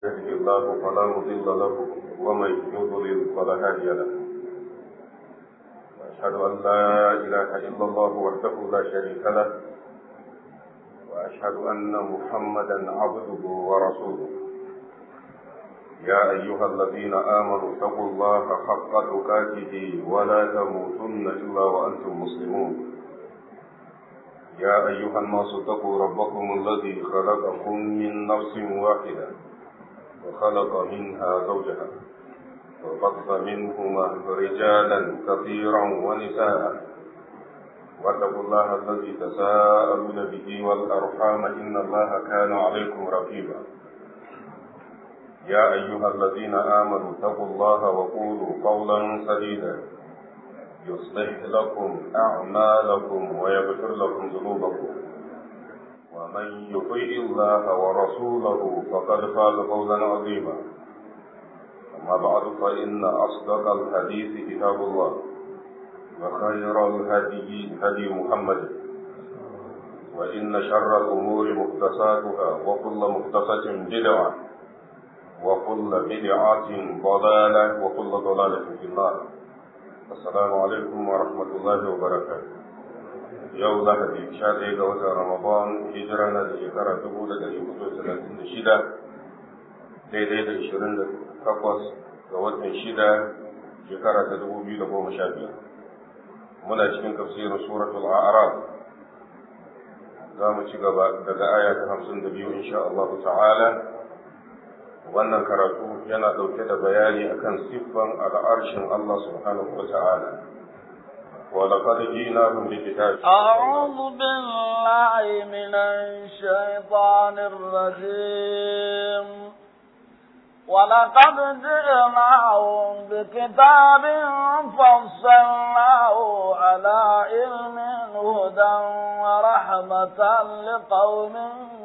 يهده الله فلا مضل له ومن يضلل فلا هادي له واشهد ان لا اله الا الله وحده لا شريك له واشهد ان محمدا عبده ورسوله يا ايها الذين امنوا اتقوا الله حق تقاته ولا تموتن الا وانتم مسلمون يا ايها الناس اتقوا ربكم الذي خلقكم من نفس واحده وخلق منها زوجها وبث منهما رجالا كثيرا ونساء واتقوا الله الذي تساءلون به والارحام ان الله كان عليكم رقيبا يا ايها الذين امنوا اتقوا الله وقولوا قولا سديدا يصلح لكم اعمالكم ويغفر لكم ذنوبكم ومن يطيع الله ورسوله فقد فاز فوزا عظيما أما بعد فإن أصدق الحديث كتاب الله وخير الهدي هدي محمد وإن شر الأمور محدثاتها وكل محدثة بدعة وكل بدعة ضلالة وكل ضلالة في النار السلام عليكم ورحمة الله وبركاته yau lahadi sha ɗaya ga watan ramadan hijira na da shekara dubu da ɗari hudu talatin da shida daidai da ishirin da takwas ga watan shida shekara ta dubu biyu da goma sha biyar muna cikin tafsirin suratul a'raf za mu ci gaba daga aya ta hamsin da biyu insha Allah ta'ala wannan karatu yana ɗauke da bayani akan siffan al'arshin Allah subhanahu wa ta'ala ولقد جئناهم بكتاب أعوذ بالله من الشيطان الرجيم ولقد جئناهم بكتاب فصلناه على علم هدى ورحمة لقوم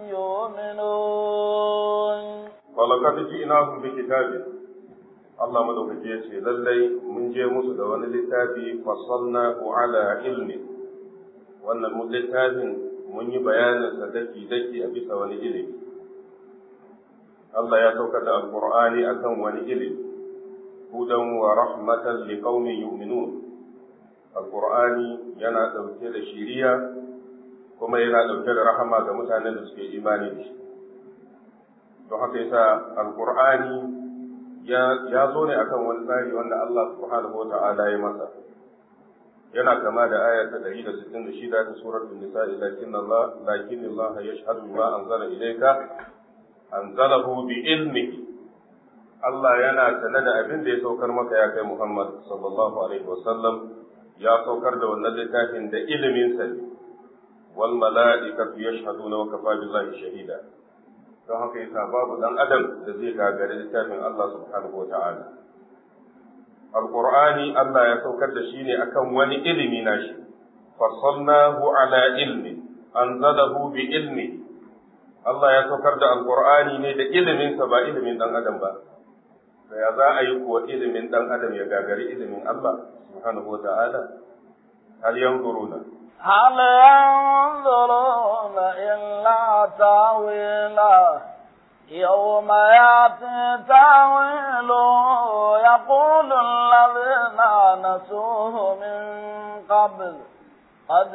يؤمنون ولقد جئناهم بكتاب Allah madaukaki ya ce lallai mun je musu da wani littafi fasalna ku ala ilmi wannan mun littafin mun yi bayanin sa daki daki a bisa wani ilimi Allah ya saukar da alqur'ani akan wani ilimi hudan wa rahmatan liqaumin yu'minun alqur'ani yana dauke da shiriya kuma yana dauke da rahama ga mutanen da suke imani da shi don haka yasa alqur'ani ya zo ne akan wani tsari wanda Allah subhanahu wata'ala ya masa yana kama da aya ta 166 ta suratul nisa'i lakin Allah lakin Allah yashhadu ma anzala ilayka anzalahu bi ilmihi Allah yana sanar da abin da ya saukar maka ya kai Muhammad sallallahu alaihi wasallam ya saukar da wannan littafin da ilimin sa wal mala'ikatu yashhaduna wa kafa billahi shahida don haka yasa babu dan adam da zai gagari littafin Allah subhanahu wata'ala alqur'ani Allah ya saukar da shi ne akan wani ilimi nashi fasalnahu ala ilmi anzalahu bi ilmi Allah ya saukar da alqur'ani ne da ilimin sa ba ilimin dan adam ba da ya za a yi kuwa ilimin dan adam ya gagari ilimin Allah subhanahu wata'ala hal yanzuruna هل ينظرون إلا تاويله يوم ياتي تاويله يقول الذين نسوه من قبل قد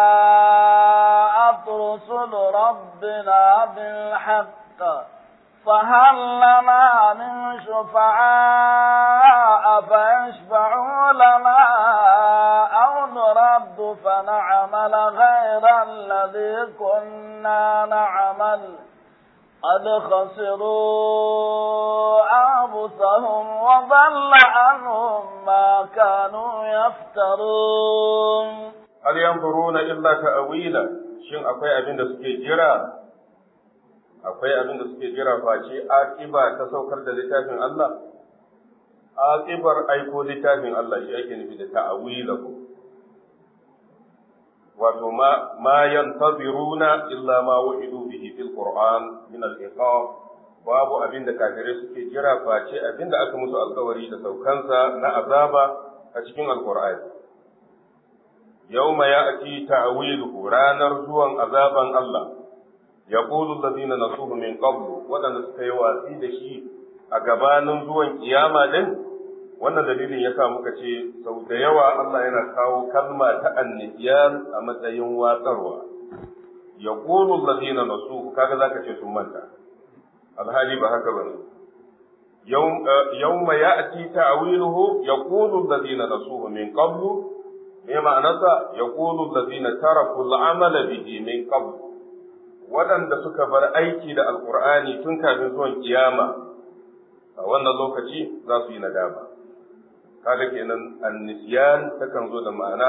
جاءت رسل ربنا بالحق فهل لنا من شفعاء فيشفعوا لنا أو نرد فنعمل غير الذي كنا نعمل قد خسروا أنفسهم وضل عنهم ما كانوا يفترون هل ينظرون إلا تأويلا shin akwai abin da suke jira akwai abin da suke jira face aqiba ta saukar da littafin Allah aqibar aiko littafin Allah shi ake nufi da ta'awilahu wato ma ma yantaziruna illa ma wu'idu bihi fil qur'an min al iqab babu abin da kafirai suke jira face abin da aka musu alkawari da saukansa na azaba a cikin alqur'ani yawma ya'ti ta'wiluhu ranar zuwan azaban Allah yaqulu alladhina nasuhu min qablu waɗanda suka yi watsi da shi a gabanin zuwan kiyama din wannan dalilin ya sa muka ce sau da yawa Allah yana kawo kalma ta anniyan a matsayin watsarwa ya ƙulu lazina nasu kaga zaka ce sun manta alhali ba haka bane yawma ya'ti ta'wiluhu yaqulu allazina nasuhu min qablu me ma'anarsa yaqulu allazina taraku al'amala bihi min qablu waɗanda suka bar aiki da alqur'ani tun kafin zuwan kiyama a wannan lokaci za su yi nadama kaga kenan annisyan takan zo da ma'ana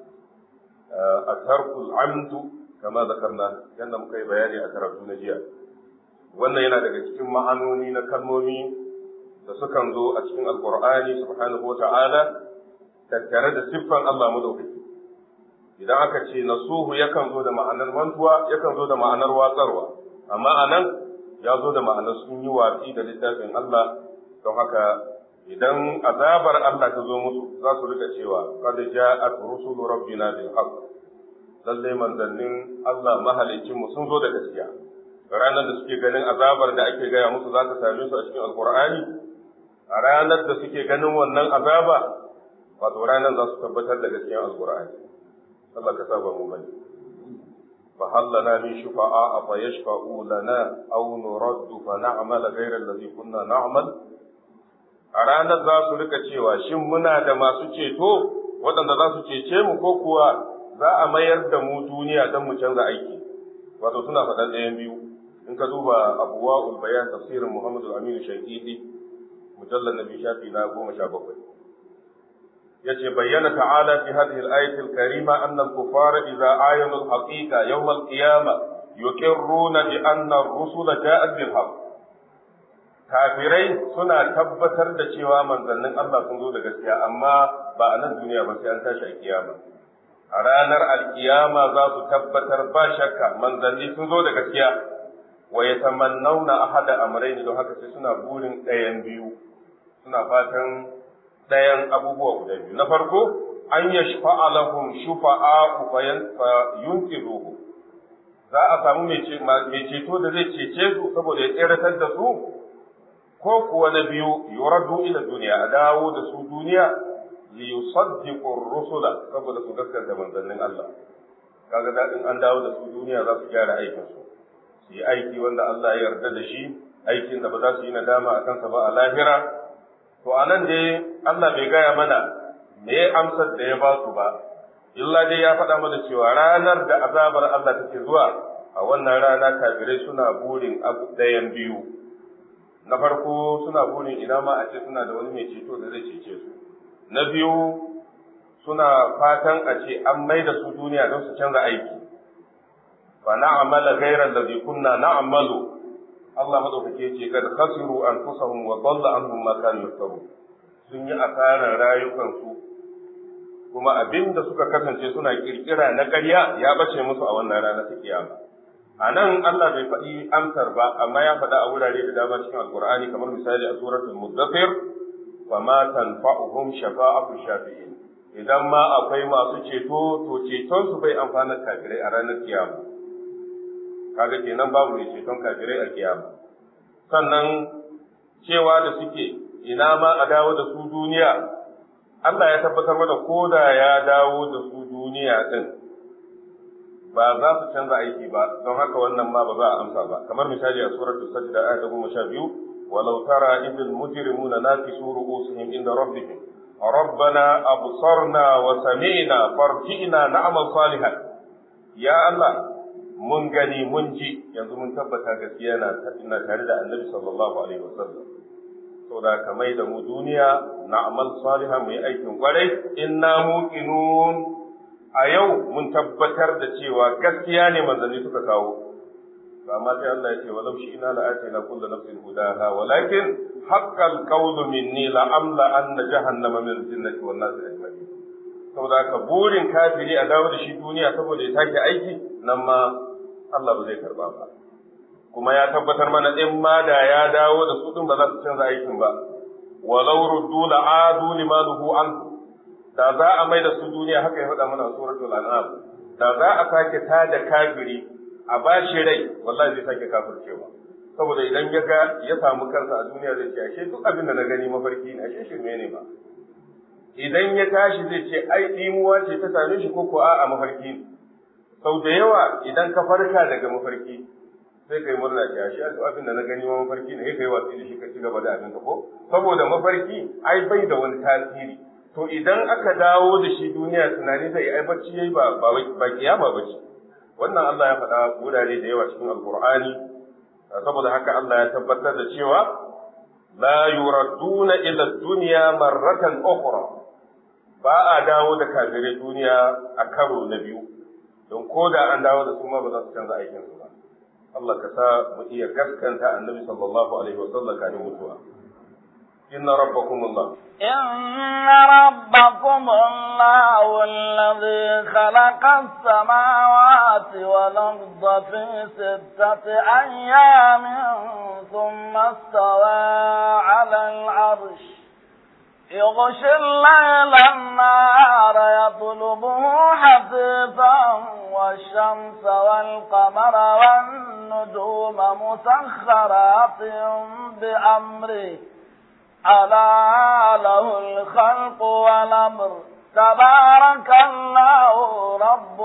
a tarkul amdu kama zakarna yadda muka yi bayani a karatu na jiya wannan yana daga cikin ma'anoni na kalmomi da sukan zo a cikin alkur'ani subhanahu wa ta'ala tattare da siffan Allah madaukaki idan aka ce nasuhu yakan zo da ma'anar mantuwa yakan zo da ma'anar watsarwa amma anan ya zo da ma'anar sun yi watsi da littafin Allah don haka idan azabar Allah ta zo musu za su rika cewa qad ja'at rusulu rabbina bil haqq lalle manzannin Allah mahalicin mu sun zo da gaskiya ranar da suke ganin azabar da ake gaya musu za ta same su a cikin alqur'ani a ranar da suke ganin wannan azaba wato ranar za su tabbatar da gaskiyar alqur'ani Allah ka saba mu bane فهل لنا من شفعاء فيشفعوا لنا أو نرد فنعمل غير الذي كنا نعمل a ranar za su rika cewa shin muna da masu ceto waɗanda za su cece mu ko kuwa za a mayar da mu duniya don mu canza aiki wato suna faɗan ɗayan biyu in ka duba abuwa bayan tafsirin muhammadu aminu shaikidi mujallar na biyu shafi na goma sha bakwai yace bayyana ta'ala fi hadhihi al-ayati al-karima anna al-kuffara idza ayanu al-haqiqa yawm al-qiyamah yuqirruna bi anna ar-rusula ja'at bil haqq kafirai suna tabbatar da cewa manzannin Allah sun zo da gaskiya amma ba a nan duniya ba sai an tashi a kiyama a ranar alkiyama za su tabbatar ba shakka manzanni sun zo da gaskiya wa yatamannawna ahada amrayn don haka sai suna burin ɗayan biyu suna fatan ɗayan abubuwa guda biyu na farko an yashfa'a lahum shufa'a fa yunqiduhu za a samu mai ceto da zai cece su saboda ya tseratar da su ko kuwa na biyu yuraddu ila duniya a dawo da su duniya li yusaddiqu rusula saboda su gaskata manzannin Allah kaga dadin an dawo da su duniya za su gyara aikin su su yi aiki wanda Allah ya yarda da shi aikin da ba za su yi nadama a kansa ba a lahira to anan dai Allah bai gaya mana me amsar da ya ba su ba illa dai ya faɗa mana cewa ranar da azabar Allah take zuwa a wannan rana kafirai suna burin abu ɗayan biyu na farko suna burin ina ma a ce suna da wani mai ceto da zai cece su na biyu suna fatan a ce an mai da su duniya don su canza aiki fa na'amala ghayra allazi kunna na'malu Allah madaukake ce kad khasiru anfusahum wa dalla anhum ma kanu yaftaru sun yi asarar rayukansu kuma abin da suka kasance suna kirkira na ƙarya ya bace musu a wannan rana ta kiyama a nan Allah bai faɗi amsar ba amma ya faɗa a wurare da dama cikin alkur'ani kamar misali a suratul muddathir wa ma tanfa'uhum shafa'atu shafi'in idan ma akwai masu ceto to ceton su bai amfana kafirai a ranar kiyama kaga kenan babu mai ceton kafirai a kiyama sannan cewa da suke ina ma a dawo da su duniya Allah ya tabbatar mana ko da ya dawo da su duniya din ba za su canza aiki ba don haka wannan ma ba za a amsa ba kamar misali a suratul sajda ayat ta goma sha biyu walau tara idil mujrimuna nakisu ru'usihim inda rabbihim ربنا أبصرنا وسمعنا فارجئنا نعمل صالحا يا الله mun gani mun ji yanzu mun tabbata gaskiya na tare da annabi sallallahu alaihi wasallam saboda ka mai da mu duniya na amal salihan mu yi aikin kwarai inna muqinun a yau mun tabbatar da cewa gaskiya ne manzanni suka kawo amma sai Allah ya ce walau shi ina la'atina kullu nafsin hudaha walakin haqqal qawlu minni la amla anna jahannama min jinnati wan nas ajma'in saboda haka burin kafiri a dawo da shi duniya saboda ya sake aiki nan ma Allah ba zai karba ba kuma ya tabbatar mana in ma da ya dawo da su din ba za su canza aikin ba walau ruddu la'adu limanuhu an da za a mai da su duniya haka ya faɗa mana suratul an'am da za a sake tada kafiri a bashi rai wallahi zai sake kafircewa saboda idan ya ga ya samu kansa a duniya zai ce ashe duk abin da na gani mafarki ne ashe shirme ne ba idan ya tashi zai ce ai dimuwa ce ta same shi ko ko a'a mafarki ne sau da yawa idan ka farka daga mafarki sai kai murna ce ashe duk abin da na gani ma mafarki ne kai watsi da shi ka ci gaba da abin ka ko saboda mafarki ai bai da wani tasiri to idan aka dawo da shi duniya tunani zai ai bacci yayi ba ba kiyama bace wannan Allah ya faɗa wurare da yawa cikin alqur'ani saboda haka Allah ya tabbatar da cewa la yuraduna ila dunya marratan ukhra ba a dawo da kafirai duniya a karo na biyu don ko da an dawo da su ma ba za su canza aikin su ba Allah ka sa mu iya gaskanta annabi sallallahu alaihi wa sallam kafin mutuwa inna rabbakum Allah inna rabbakum Allah alladhi khalaqa as-samawati wal arda fi sittati ayyamin thumma istawa 'ala al-'arsh يغشي الليل النهار يطلبه حثيثا والشمس والقمر والنجوم مسخرات بأمره ألا له الخلق والأمر تبارك الله رب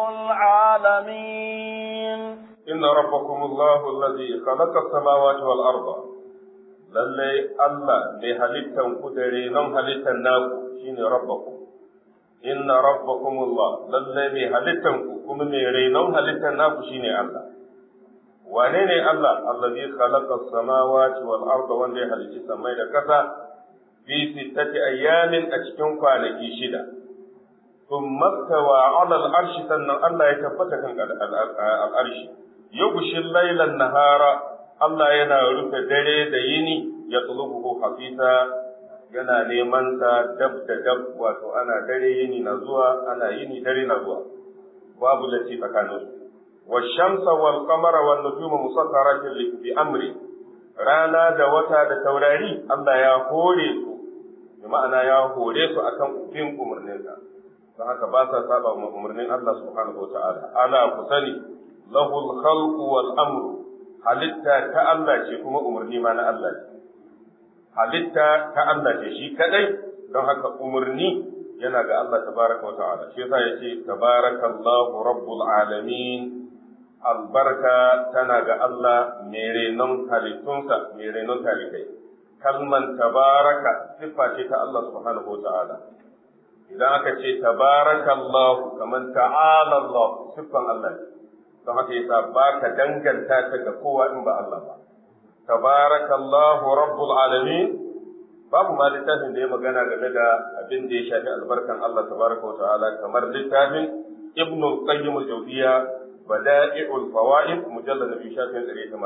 العالمين إن ربكم الله الذي خلق السماوات والأرض lallai Allah mai halittan ku da renon halittan naku shine rabbakum inna rabbakumullah lallai mai halittan ku kuma mai renon halittan naku shine Allah wane ne Allah allazi khalaqa as-samawati wal arda wanda ya halicci samai da kasa fi sittati ayyamin a cikin kwanaki shida thumma tawa ala al-arshi sannan Allah ya tabbata kan al-arshi yughshi al-layla an-nahara Allah yana rufe dare da yini ya tsulubuhu hafisa yana neman sa dab da dab wato ana dare yini na zuwa ana yini dare na zuwa babu lati tsakanin su wa shamsa wal qamara wan nujuma musakkaratin bi amri rana da wata da taurari Allah ya hore su bi ma'ana ya hore su akan bin umarnin sa don haka ba sa saba umarnin Allah subhanahu wa ta'ala ala ku sani lahul khalqu wal amru halitta ta Allah ce kuma umarni ma na Allah ce. Halitta ta Allah ce shi kadai don haka umarni yana ga Allah tabaraka wa ta'ala. Shi yasa ya ce tabarakallahu rabbul alamin albarka tana ga Allah mai renon halittunsa mai renon talikai. Kalman tabaraka siffa ce ta Allah subhanahu wa ta'ala. Idan aka ce tabarakallahu kaman ta'ala Allah siffan Allah ne. don haka yasa ba ka danganta ta ga kowa in ba Allah ba tabarakallahu rabbul alamin babu ma littafin da ya magana game da abin da ya shafi albarkan Allah tabaraka wa ta'ala kamar littafin ibn qayyim al-jawziya bada'i'ul fawaid mujallad nabi shafin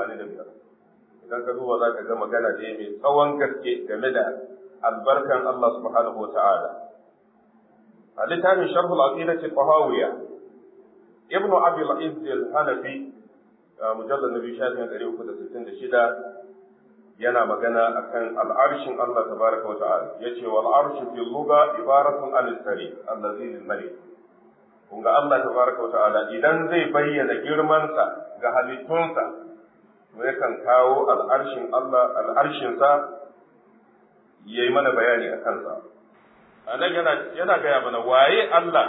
185 idan ka duba za ka ga magana da mai tsawon gaske game da albarkan Allah subhanahu wa ta'ala a littafin sharhul aqidati tahawiyya ابن ابي العز الحنفي مجلد النبي شافعي 366 yana magana akan al'arshin Allah tabaraka wa ta'ala yace wal arshu fil lugha ibaratun an sari allazi lil malik kun ga Allah tabaraka wa ta'ala idan zai bayyana girmansa ga halittunsa to yakan kawo al'arshin Allah al'arshin sa yayi mana bayani akan sa anan yana yana gaya mana waye Allah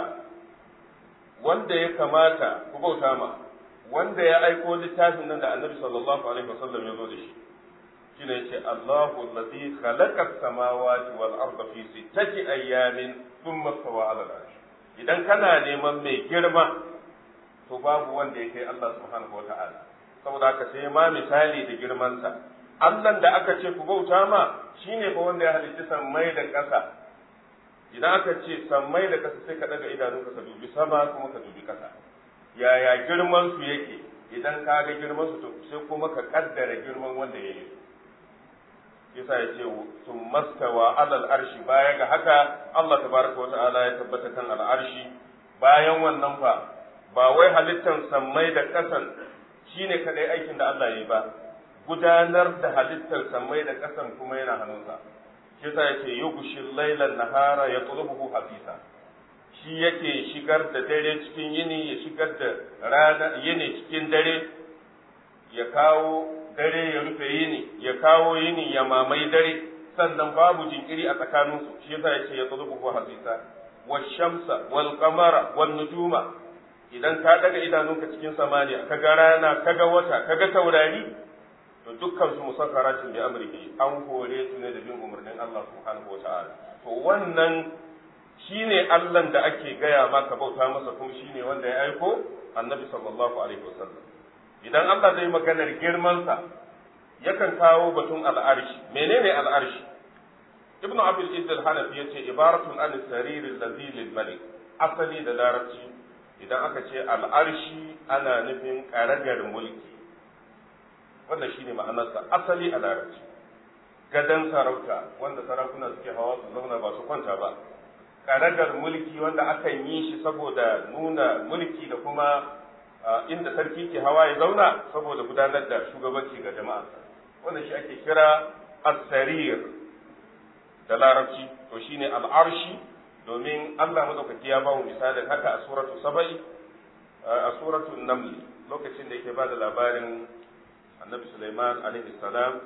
wanda ya kamata ku bauta ma wanda ya aiko littafin nan da annabi sallallahu alaihi wasallam ya zo da shi shine yace Allahu allazi khalaqa as-samawati wal arda fi sittati ayyamin thumma stawa 'ala al-'arsh idan kana neman mai girma to babu wanda yake Allah subhanahu wata'ala saboda haka sai ma misali da girmansa Allah da aka ce ku bauta ma shine fa wanda ya halitta sammai da ƙasa idan aka ce sammai da kasa sai ka daga idanunka ka dubi sama kuma ka dubi kasa yaya girman su yake idan ka ga girman su to sai kuma ka kaddara girman wanda ya yi yasa ya ce sun mastawa alal arshi baya ga haka Allah tabaraka wa ta'ala ya tabbata kan al'arshi bayan wannan fa ba wai halittan sammai da kasan shine kadai aikin da Allah ya yi ba gudanar da halittar sammai da kasan kuma yana hannunsa shi yasa yake yughshil laylan nahara yatlubuhu hafisa shi yake shigar da dare cikin yini ya shigar da rana yini cikin dare ya kawo dare ya rufe yini ya kawo yini ya mamai dare sannan babu jinkiri a tsakaninsu shi yasa yace ya tulubu ko hasisa washamsa wal qamara wan nujuma idan ka daga idanunka cikin samaniya kaga rana kaga wata kaga taurari to dukkan su musakkaratin bi amrihi an hore su ne da bin umarnin Allah subhanahu wa ta'ala to wannan shine Allah da ake gaya maka bauta masa kuma shine wanda ya aiko annabi sallallahu alaihi wasallam idan Allah zai maganar girman sa yakan kawo batun al'arshi menene al'arshi ibnu abul izz al-hanafi yace ibaratun an sarir allazi lil malik asali da larabci idan aka ce al'arshi ana nufin karagar mulki wannan shine ma'anarsa asali a larabci gadan sarauta wanda sarakuna suke hawa su zauna ba su kwanta ba karagar mulki wanda akan yi shi saboda nuna mulki da kuma inda sarki ke hawa ya zauna saboda gudanar da shugabanci ga jama'a wannan shi ake kira as-sarir da larabci to shine al'arshi domin Allah madaukaki ya bamu misalin haka a suratu saba'i a suratu naml lokacin da yake ba da labarin annabi Sulaiman alaihi salam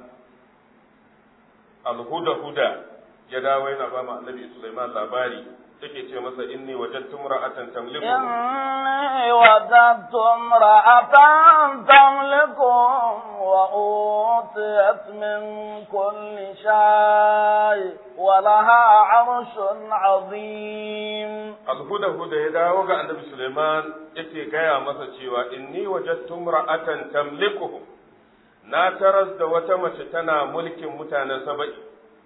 al-huda huda ya dawo yana ba mu annabi Sulaiman labari take ce masa inni wajadtu imra'atan tamliku inni wajadtu imra'atan tamlikum wa utiyat min kulli shay wa laha 'arshun 'azim alhuda huda ya dawo ga annabi Sulaiman yake gaya masa cewa inni wajadtu imra'atan tamlikuhum na taras da wata mace tana mulkin mutanen saba'i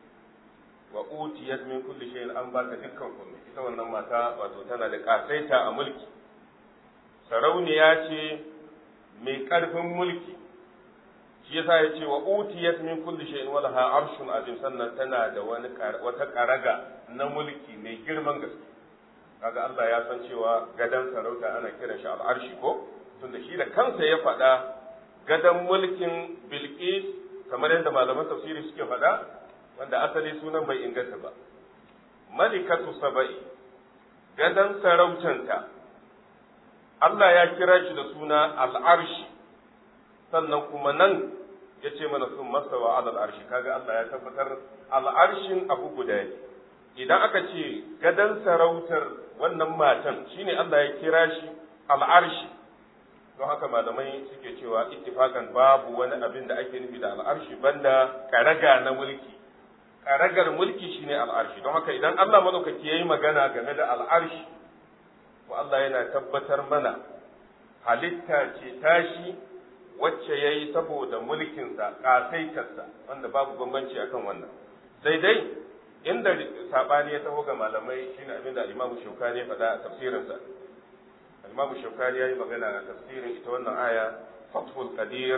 wa utiyat min kulli shay'in an ba ta dukkan komai ita wannan mata wato tana da kasaita a mulki sarauniya ce mai karfin mulki shi yasa ya ce wa utiyat min kulli shay'in wa laha arshun azim sannan tana da wani wata karaga na mulki mai girman gaske kaga Allah ya san cewa gadan sarauta ana kiran shi al'arshi ko tunda shi da kansa ya faɗa gadan mulkin Bilqis kamar yadda malaman tafsiri suke faɗa wanda asali sunan bai inganta ba malikatu saba'i gadan sarautanta Allah ya kira shi da suna al'arshi sannan kuma nan ya ce mana sun masawa alal arshi kaga Allah ya tabbatar al'arshin abu guda ne idan aka ce gadan sarautar wannan matan shine Allah ya kira shi al'arshi don haka malamai suke cewa ittifakan babu wani abin da ake nufi da al'arshi banda karaga na mulki karagar mulki shine al'arshi don haka idan Allah madaukaki yayi magana game da al'arshi to Allah yana tabbatar mana halitta ce tashi wacce yayi saboda mulkinsa kasaitarsa wanda babu bambanci akan wannan sai dai inda sabani ya taho ga malamai shine abin da Imam Shawkani ya faɗa a tafsirinsa Imam Shawkani yayi magana a tafsirin ita wannan aya Fathul Qadir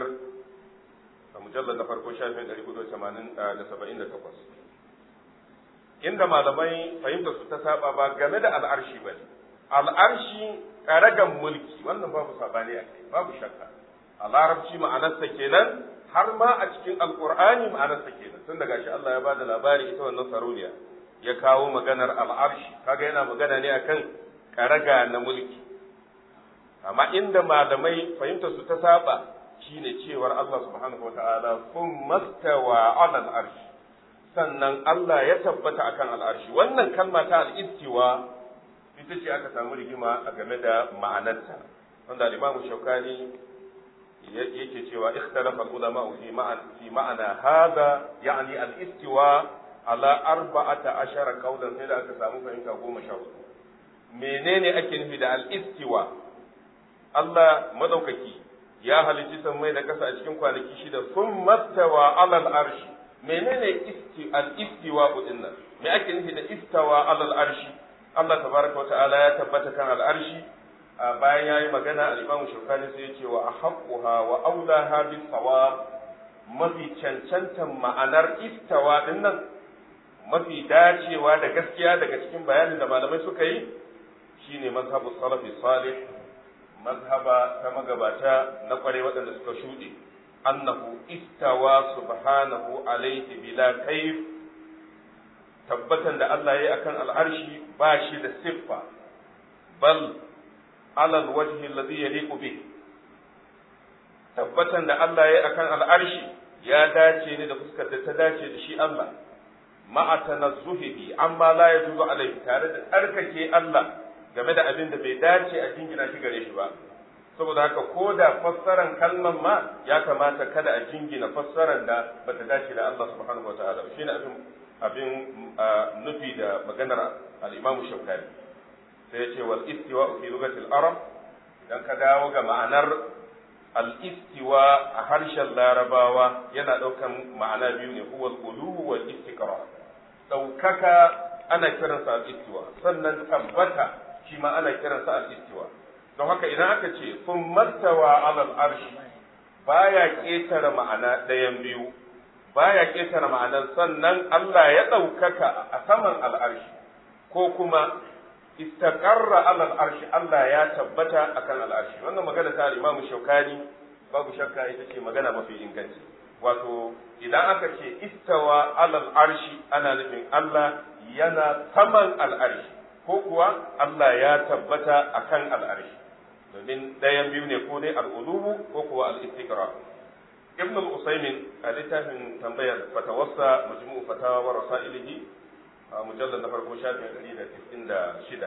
a mujallar na farko shafin 478 inda malamai fahimta su ta saba ba game da al'arshi ba ne al'arshi karagan mulki wannan babu sabani a kai babu shakka a larabci ma'anarsa kenan har ma a cikin alkur'ani ma'anarsa kenan tun daga shi Allah ya ba da labari ita wannan sarauniya ya kawo maganar al'arshi kaga yana magana ne akan karaga na mulki amma inda malamai fahimta su ta saba shine cewar Allah subhanahu wataala kun mastawa ala al'arshi sannan Allah ya tabbata akan al'arshi wannan kalma ta al'istiwa ita ce aka samu rigima a game da ma'anarta wanda al-Imam Shawkani yake cewa ikhtalafa al-ulama fi ma'ana fi ma'ana hada yani al-istiwa ala arba'ata ashara qawlan sai da aka samu fahimta goma sha hudu menene ake nufi da al-istiwa Allah madaukaki ya halicci sammai da kasa a cikin kwanaki shida sun mastawa alal arshi menene isti al-istiwa din nan me ake nufi da istawa alal arshi Allah tabaraka wa ta'ala ya tabbata kan al-arshi bayan yayi magana al-Imam Shawkani sai ya ce wa ahqquha wa awlaha bis sawab mafi cancantan ma'anar istawa din nan mafi dacewa da gaskiya daga cikin bayanin da malamai suka yi shine mazhabu salafi salih mazhaba ta magabata na kware waɗanda suka shuɗe annahu istawa subhanahu alaihi bila kaif tabbatan da Allah yayi akan al'arshi ba shi da siffa bal ala alwajhi alladhi yaliqu bih tabbatan da Allah ya akan al'arshi ya dace ne da fuskar da ta dace da shi Allah ma'a tanazzuhihi amma la yajuzu alaihi tare da tsarkake Allah game da abin da bai dace a jingina shi gare shi ba saboda haka ko da fassaran kalman ma ya kamata kada a jingina fassaran da bata dace da Allah subhanahu wataala shine abin abin nufi da maganar al-Imam Shawkani sai ya ce wal istiwa fi lughati al-arab idan ka dawo ga ma'anar al-istiwa a harshen larabawa yana daukan ma'ana biyu ne huwa al-ulu wal istiqrar daukaka ana kiransa al-istiwa sannan tabbata shi ma ana kiransa al-istiwa don haka idan aka ce sun mastawa alal arshi baya ketare ma'ana ɗayan biyu baya ketare ma'anar sannan Allah ya ɗaukaka a saman al'arshi ko kuma istaqarra alal arshi Allah ya tabbata akan al'arshi wannan magana ta Imam Shaukani babu shakka ita ce magana mafi inganci wato idan aka ce istawa alal arshi ana nufin Allah yana saman al'arshi ko kuwa Allah ya tabbata akan al'arshi domin ɗayan biyu ne ko dai al'ulubu ko kuwa al'istiqra ibn al-usaymin a littafin tambayar fatawassa majmu'u fatawa wa rasailihi a mujallar na farko shafin ɗari da tisin da shida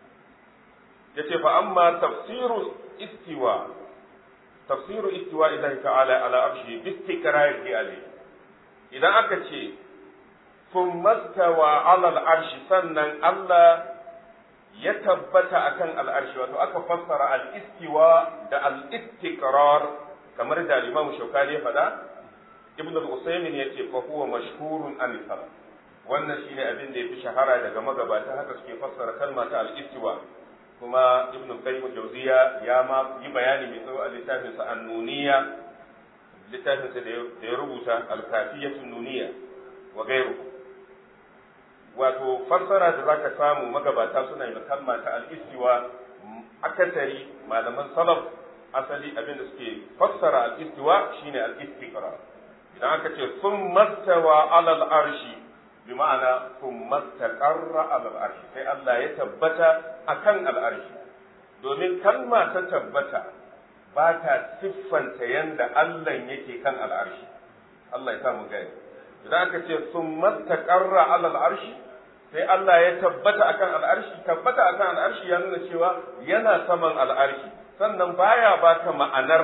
ya ce fa amma tafsiru istiwa tafsiru istiwa idan ta'ala ala arshi bi istiqrarihi alayhi idan aka ce ثم استوى على العرش sannan Allah ya tabbata akan al'arshi wato aka fassara al'istiwa da al'istiqrar kamar da Imam Shaukani ya faɗa Ibn al-Usaymin ya ce fa huwa mashhurun an wannan shine abin da yafi shahara daga magabata haka suke fassara kalma ta al-istiwa kuma Ibn Qayyim Jawziya ya ma yi bayani mai tsawo a littafin sa An-Nuniyya littafin sa da ya rubuta Al-Kafiyatun Nuniyya wa ghayruhu wato fassara da zaka samu magabata suna yi kalma ta al-istiwa akasari malaman salaf asali abin da suke fassara al-istiwa shine al-istiqra idan aka ce sun mastawa alal arshi bi ma'ana sun mastaqarra alal arshi sai Allah ya tabbata akan al-arshi domin kalma ta tabbata ba ta siffanta yanda Allah yake kan al-arshi Allah ya samu gani idan aka ce sun mastaqarra alal arshi sai Allah ya tabbata akan al'arshi tabbata akan al'arshi ya nuna cewa yana saman al'arshi sannan baya baka ma'anar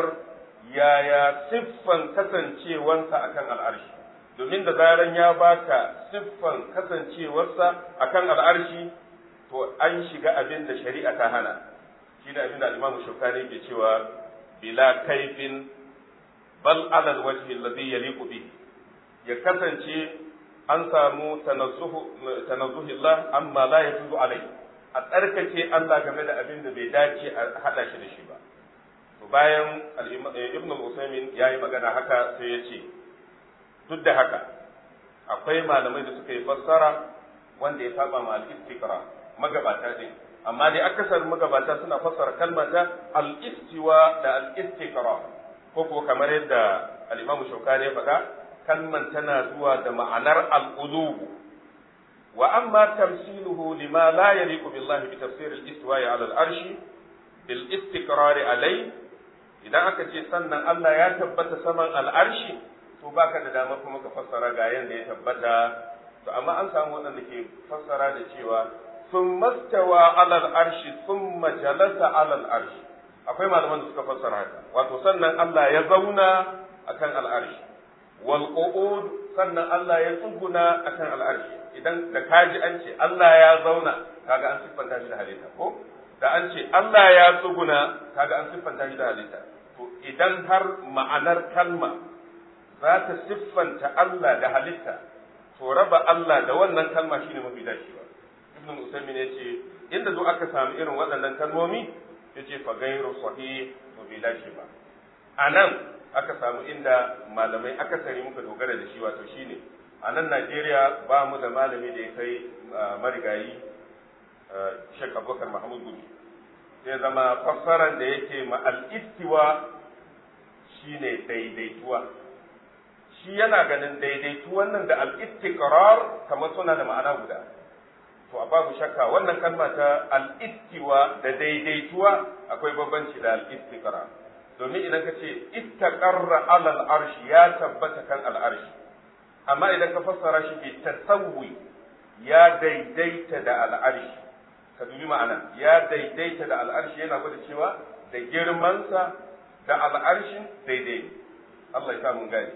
yaya siffan kasancewansa akan al'arshi domin da zaran ya baka siffan kasancewarsa akan al'arshi to an shiga abin da shari'a ta hana shi da abin da Imam Shukani ke cewa bila kaifin bal alal wajhi alladhi yaliqu bihi ya kasance an samu tanazzuhillah amma la yajuzu alai a tsarkake Allah game da abin da bai dace a hada shi da shi ba to bayan ibn al-usaymin yayi magana haka sai ya ce duk da haka akwai malamai da suka yi fassara wanda ya saba ma al-istiqra magabata din amma dai akasar magabata suna fassara kalmata al-istiwa da al-istiqra ko ko kamar yadda al-imam shaukani ya faɗa kalman tana zuwa da ma'anar al'ulubu wa amma tamsiluhu lima la yaliqu billahi bi tafsir al-istiwa'i 'ala al-arshi bil istiqrar alai idan aka ce sannan Allah ya tabbata saman al-arshi to baka da dama kuma ka fassara ga yanda ya tabbata to amma an samu wanda ke fassara da cewa ثم استوى على العرش ثم جلس على العرش akwai malaman da suka fassara haka wato sannan Allah ya zauna akan al'arshi wal qu'ud sannan Allah ya tsuguna akan al'arshi idan da kaji an ce Allah ya zauna kaga an siffanta shi da halitta ko da an ce Allah ya tsuguna kaga an siffanta shi da halitta to idan har ma'anar kalma za ta siffanta Allah da halitta to raba Allah da wannan kalma shine mafi dacewa ibn Usaymin yace inda zo aka samu irin waɗannan kalmomi yace fa gairu sahih to bai dace ba anan aka samu inda malamai akasari muka dogara da shi wato shine a nan Najeriya ba mu da malami da ya kai marigayi Sheikh Abubakar Mahmud Gumi sai zama fassaran da yake ma al-istiwa shine daidaituwa shi yana ganin daidaituwan nan da al-istiqrar kamar suna da ma'ana guda to a babu shakka wannan kalma ta al-istiwa da daidaituwa akwai bambanci da al-istiqrar domin idan ka ce istaqarra alal arshi ya tabbata kan al'arshi amma idan ka fassara shi bi tasawwi ya daidaita da al'arshi ka dubi ma'ana ya daidaita da al'arshi yana gwada cewa da girmansa da al'arshin daidai Allah ya sa mun gani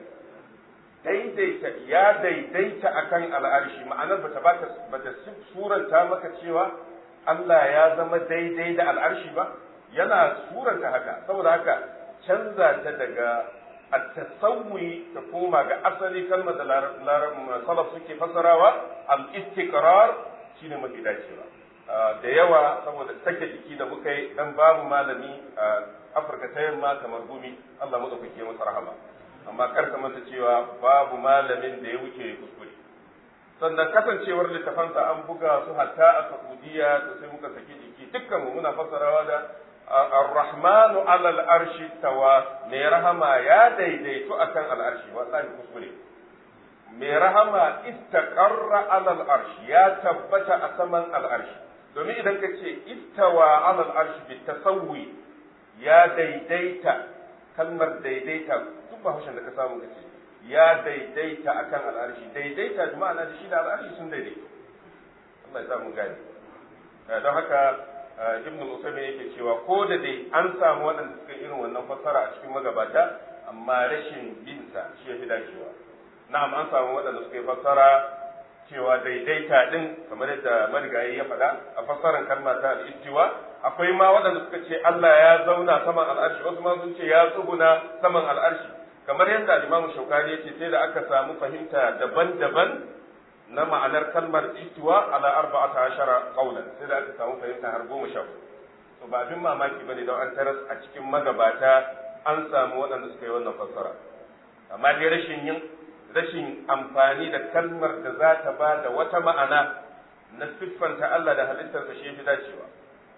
daidaita ya daidaita akan al'arshi ma'anar bata bata bata suranta maka cewa Allah ya zama daidai da al'arshi ba yana suranta haka saboda haka canza ta daga at-tasawwi ta koma ga asali kalmar da salaf suke fasarawa al-istiqrar shine mafi dacewa da yawa saboda take jiki da muka yi dan babu malami a Afirka ta yamma kamar gumi Allah madaukake masa rahama amma kar ka manta cewa babu malamin da ya wuce kuskure sannan kasancewar littafansa an buga su hatta a Saudiya to sai muka saki jiki dukkan mu muna fassarawa da Ar-Rahmanu alal arshi tawa mai rahama ya daidaito akan al'arshi wallahi kuskure mai rahama istaqarra alal arshi ya tabbata a saman al'arshi domin idan ka ce istawa alal arshi bi tasawwi ya daidaita kalmar daidaita duk ba haushin da ka samu kace ya daidaita akan al'arshi daidaita da ma'ana da shi da al'arshi sun daidaito Allah ya sa mu gani don haka ibn Usaymin yake cewa ko da dai an samu waɗanda suka irin wannan fassara a cikin magabata amma rashin binsa shi ya fi dacewa na'am an samu waɗanda suka yi fassara cewa daidaita din kamar yadda marigayi ya faɗa a fassarar kalma ta al-istiwa akwai ma waɗanda suka ce Allah ya zauna saman al'arshi wasu ma sun ce ya tsuguna saman al'arshi kamar yadda Imam Shaukani yace sai da aka samu fahimta daban-daban na ma'anar kalmar istiwa ala arba'ata ashara qawlan sai da aka samu fahimta har goma sha to ba abin mamaki bane don an taras a cikin magabata an samu waɗanda suka yi wannan fassara amma dai rashin yin rashin amfani da kalmar da za ta ba da wata ma'ana na siffanta Allah da halittarsa shi fi dacewa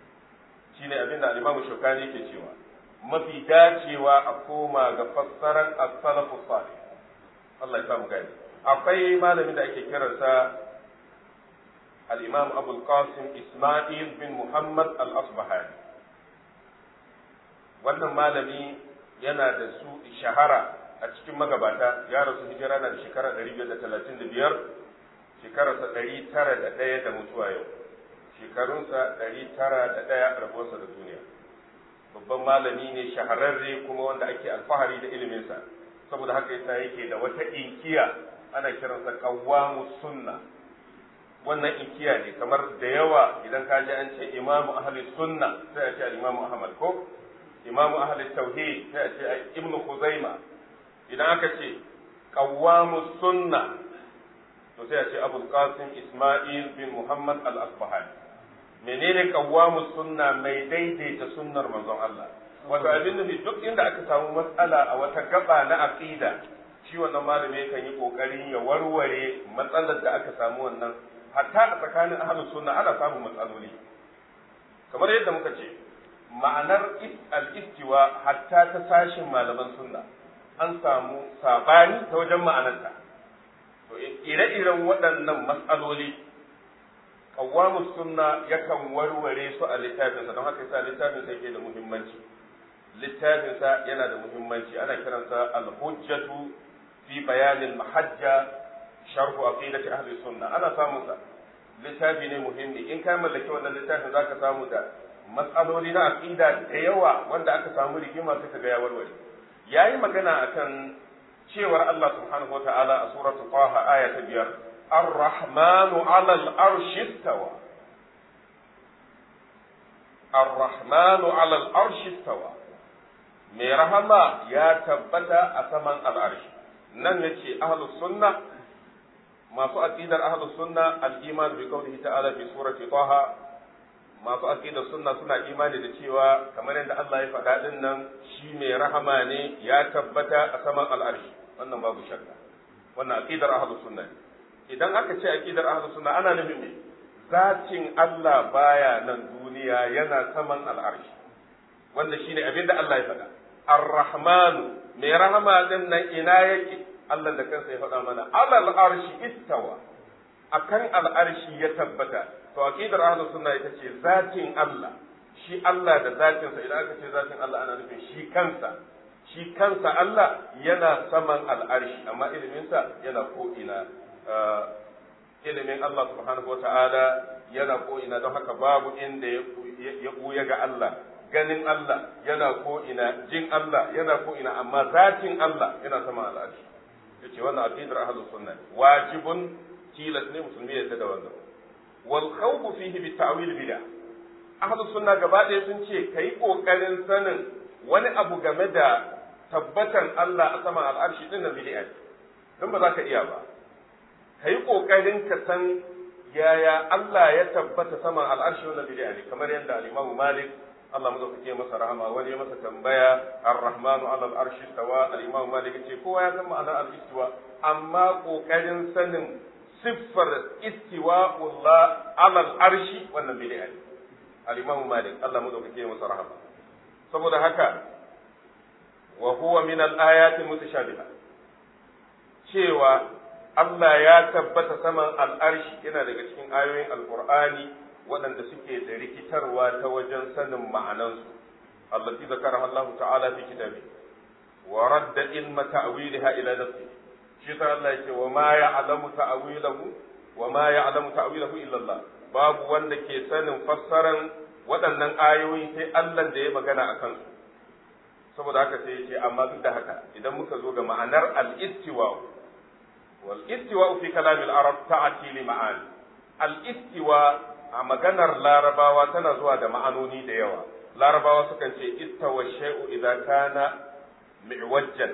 shine abin da al-Imam Shawkani yake cewa mafi dacewa a koma ga fassarar as-salafu salih Allah ya samu gani akwai malamin da ake kiransa al-Imam Abu qasim Isma'il bin Muhammad al-Asbahani wannan malami yana da su shahara a cikin magabata ya rasu hijira na da shekara 535 shekararsa 901 da mutuwa yau shekarunsa 901 rabuwarsa da duniya babban malami ne shahararre kuma wanda ake alfahari da iliminsa saboda haka yasa yake da wata inkiya ana kiransa qawwamus sunna wannan inkiya ne kamar da yawa idan ka ji an ce imamu ahli sunna sai a ce imamu ahmad ko imamu ahli tauhid sai a ce ibnu khuzaima idan aka ce qawwamus sunna to sai a ce abul qasim isma'il bin muhammad al-asbahani menene qawwamus sunna mai daidaita sunnar manzon Allah wato abin nufi duk inda aka samu matsala a wata gaba na aqida shi wannan malami kan yi kokarin ya warware matsalar da aka samu wannan hatta a tsakanin ahlus sunna ana samun matsaloli kamar yadda muka ce ma'anar al-istiwa hatta ta sashin malaman sunna an samu sabani ta wajen ma'anarta to ire-iren waɗannan matsaloli qawwamus sunna yakan warware su a littafinsa don haka yasa littafinsa yake da muhimmanci littafinsa yana da muhimmanci ana kiransa al-hujjatu fi bayanin mahajja sharhu aqidati ahli sunna ana samun sa littafi ne muhimmi in ka mallaki wannan littafin zaka samu da matsaloli na aqida da yawa wanda aka samu rigima suka ga ya warware yayi magana akan cewar Allah subhanahu wataala a suratul Taha aya ta biyar ar-rahmanu 'ala al-arshi istawa ar-rahmanu 'ala al-arshi istawa mai rahama ya tabbata a saman al'arshi nan yace ahlus sunna masu aqidar ahlus sunna al-iman bi qawlihi ta'ala fi surati taha masu aqidar sunna suna imani da cewa kamar yadda Allah ya faɗa din nan shi mai rahama ne ya tabbata a saman al'arshi wannan babu shakka wannan aqidar ahlus sunna idan aka ce aqidar ahlus sunna ana nufin me zatin Allah baya nan duniya yana saman al'arshi wanda shine abin da Allah ya faɗa ar-rahmanu mai rahama din nan ina yake Allah da kansa ya faɗa mana alal arshi istawa akan al'arshi ya tabbata to aqidar ahlus sunna ita ce zatin Allah shi Allah da zatinsa idan aka ce zatin Allah ana nufin shi kansa shi kansa Allah yana saman al'arshi amma iliminsa yana ko'ina ilimin Allah subhanahu wa ta'ala yana ko'ina don haka babu inda ya ɓuya ga Allah ganin Allah yana ko'ina jin Allah yana ko'ina amma zatin Allah yana saman al'arshi yace wannan aqidar ahlus sunna wajibun tilas ne musulmi ya da wannan wal khawfu fihi bi ta'wil bid'ah ahlus sunna gaba ɗaya sun ce kai kokarin sanin wani abu game da tabbatan Allah a saman al'arshi din nan bid'a don ba za ka iya ba kai kokarin ka san yaya Allah ya tabbata saman al'arshi wannan bid'a ne kamar yadda al-Imam Malik Allah madaukake masa rahama wani ya masa tambaya ar-rahmanu ala al-arshi stawa al-Imam Malik ce kowa ya san ma'anar al-istiwa amma kokarin sanin siffar istiwa'ullah ala al-arshi wannan bid'a ne al-Imam Malik Allah madaukake masa rahama saboda haka wa huwa min al-ayati mutashabiha cewa Allah ya tabbata saman al-arshi yana daga cikin ayoyin al-Qur'ani waɗanda suke da rikitarwa ta wajen sanin ma'anansu allati zakaraha Allah ta'ala fi kitabi wa radda ilma ta'wiliha ila nafsi shi ta Allah yake wa ma ya'lamu ta'wilahu wa ma ya'lamu ta'wilahu illa Allah babu wanda ke sanin fassaran waɗannan ayoyi sai Allah da ya magana a kansu saboda haka sai yace amma duk da haka idan muka zo ga ma'anar al-istiwa wal istiwa fi kalam al-arab ta'ati li ma'ani al-istiwa a maganar larabawa tana zuwa da ma'anoni da yawa larabawa sukan ce istawa shay'u idza kana mi'wajjan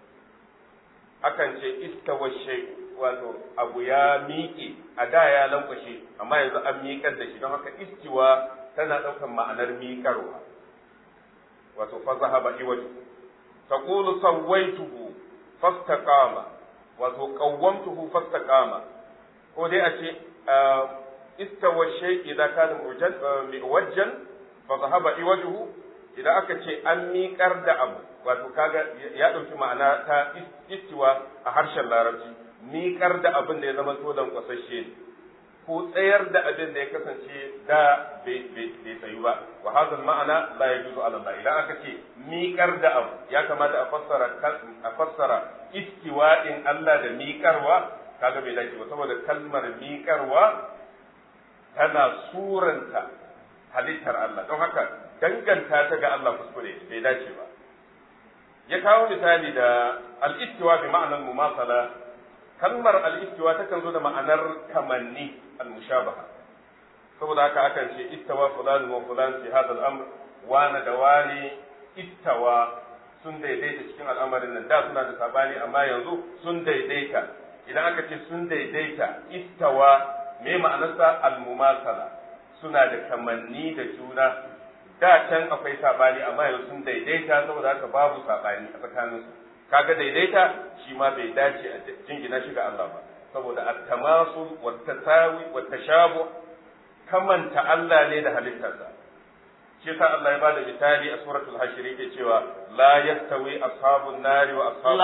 akan ce istawa shay'u wato abu ya miƙe a da ya lankwashe amma yanzu an miƙar da shi don haka istiwa tana ɗaukan ma'anar miƙarwa wato fa zahaba iwaju taqulu sawaituhu fastaqama wato qawwamtuhu fastaqama ko dai a ce istawa shay idza kana muwajjan fa zahaba iwajuhu idan aka ce an miƙar da abu wato kaga ya ɗauki ma'ana ta istiwa a harshen larabci miƙar da abin da ya zama to lankwasashe ne ko tsayar da abin da ya kasance da bai tsayu ba wa hadha ma'ana la yajuzu ala Allah idan aka ce miƙar da abu ya kamata a fassara a fassara istiwa'in Allah da miƙarwa kaga bai dace ba saboda kalmar miƙarwa tana suranta halittar Allah don haka danganta ta ga Allah kuskure bai dace ba ya kawo misali da al-istiwa bi ma'anar mumasala kalmar al-istiwa takan zo da ma'anar kamanni al-mushabaha saboda haka akan ce istawa fulan wa fulan fi hadha al-amr wana da wani istawa sun daidaita cikin al'amarin nan da suna da sabani amma yanzu sun daidaita idan aka ce sun daidaita istawa me ma'anarsa al-mumasala suna da kamanni da juna da can akwai sabani amma yanzu sun daidaita saboda haka babu sabani a tsakaninsu kaga daidaita shi ma bai dace a jingina shi ga Allah ba saboda at-tamasul wa tasawi wa tashabu kamanta Allah ne da halittarsa shi yasa Allah ya bada misali a suratul hashr yake cewa la yastawi ashabun nari wa ashabul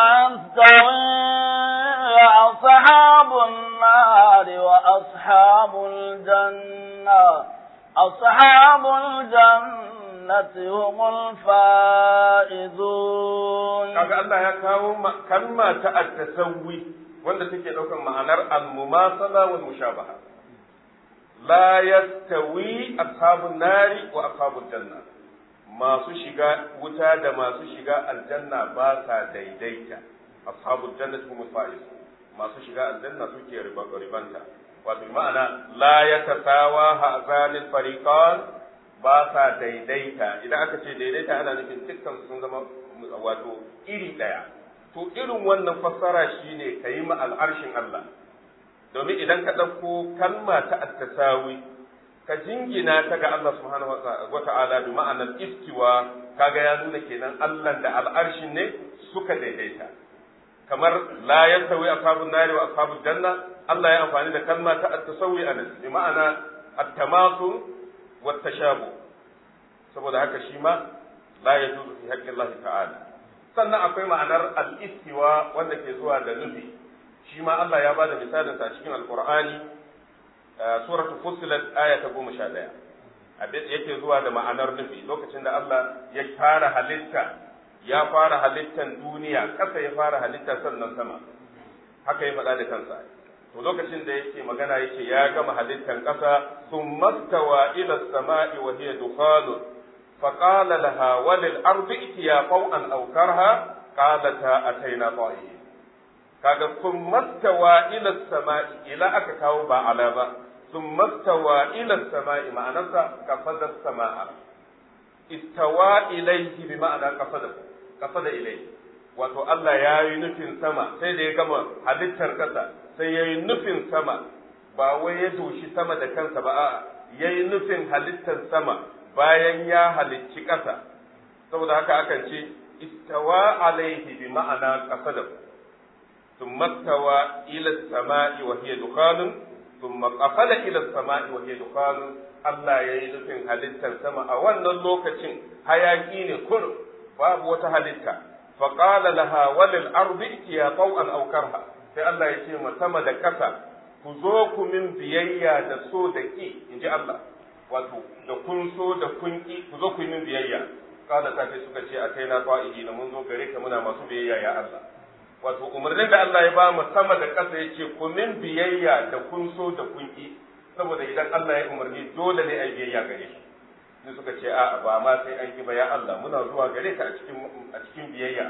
la yastawi ashabun nari wa ashabul janna ashabul jannati humul faizun kaga Allah ya kawo kalma ta at-tasawwi wanda take daukan ma'anar al-mumasala wal mushabaha la yastawi ashabun nari wa ashabul janna masu shiga wuta da masu shiga aljanna ba sa daidaita ashabul jannati humul faizun masu shiga aljanna suke ribanta wato ma'ana la yatasawa hazanil fariqan ba sa daidaita idan aka ce daidaita ana nufin dukkan sun zama wato iri ɗaya to irin wannan fassara shine ka yi ma al'arshin Allah domin idan ka ɗauko kalma ta attasawi ka jingina ta ga Allah subhanahu wa ta'ala bi ma'anar istiwa kaga ya nuna kenan Allah da al'arshin ne suka daidaita kamar la yastawi ashabun nari wa ashabul janna Allah ya amfani da kalma ta at-tasawwi anan bi ma'ana at-tamasul wa tashabu saboda haka shi ma la yajuzu fi haqqi Allah ta'ala sannan akwai ma'anar al-istiwa wanda ke zuwa da nufi shi ma Allah ya bada misalin sa cikin alqur'ani suratul fussilat aya ta 11 abin yake zuwa da ma'anar nufi lokacin da Allah ya fara halitta ya fara halittan duniya ƙasa ya fara halitta sannan sama haka ya faɗa da kansa to lokacin da yake magana yake ya gama halittan ƙasa sun mastawa ila sama'i wa hiya dukhanun fa qala laha wa lil ardi itiya qaw'an aw karha qalata ataina ta'iyin kaga sun mastawa ila sama'i ila aka kawo ba ala ba sun mastawa ila sama'i ma'anarsa kafada sama'a istawa ilaihi bi ma'ana kafada kafada ilaihi wato Allah ya yi nufin sama sai da ya gama halittar kasa sai ya yi nufin sama ba wai ya doshi sama da kansa ba a'a ya yi nufin halittar sama bayan ya halicci kasa saboda haka akan ce istawa alaihi bi ma'ana kafada ثم استوى إلى السماء وهي دخان ثم قفل إلى السماء وهي دخان Allah ya yi nufin halittar sama a wannan lokacin hayaki ne kur babu wata halitta faƙala laha walil ardi itiya taw'an aw karha sai Allah ya ce ma sama da ƙasa ku zo ku min biyayya da so da ki inji Allah wato da kun so da kun ki ku zo ku yi min biyayya kala ta sai suka ce akai na qa'ihi na mun zo gare ka muna masu biyayya ya Allah wato umarnin da Allah ya ba mu sama da ƙasa ya ce ku min biyayya da kun so da kun ki saboda idan Allah ya umarni dole ne a biyayya gare shi sai suka ce a'a ba ma sai an ki ba ya Allah muna zuwa gare ka a cikin a cikin biyayya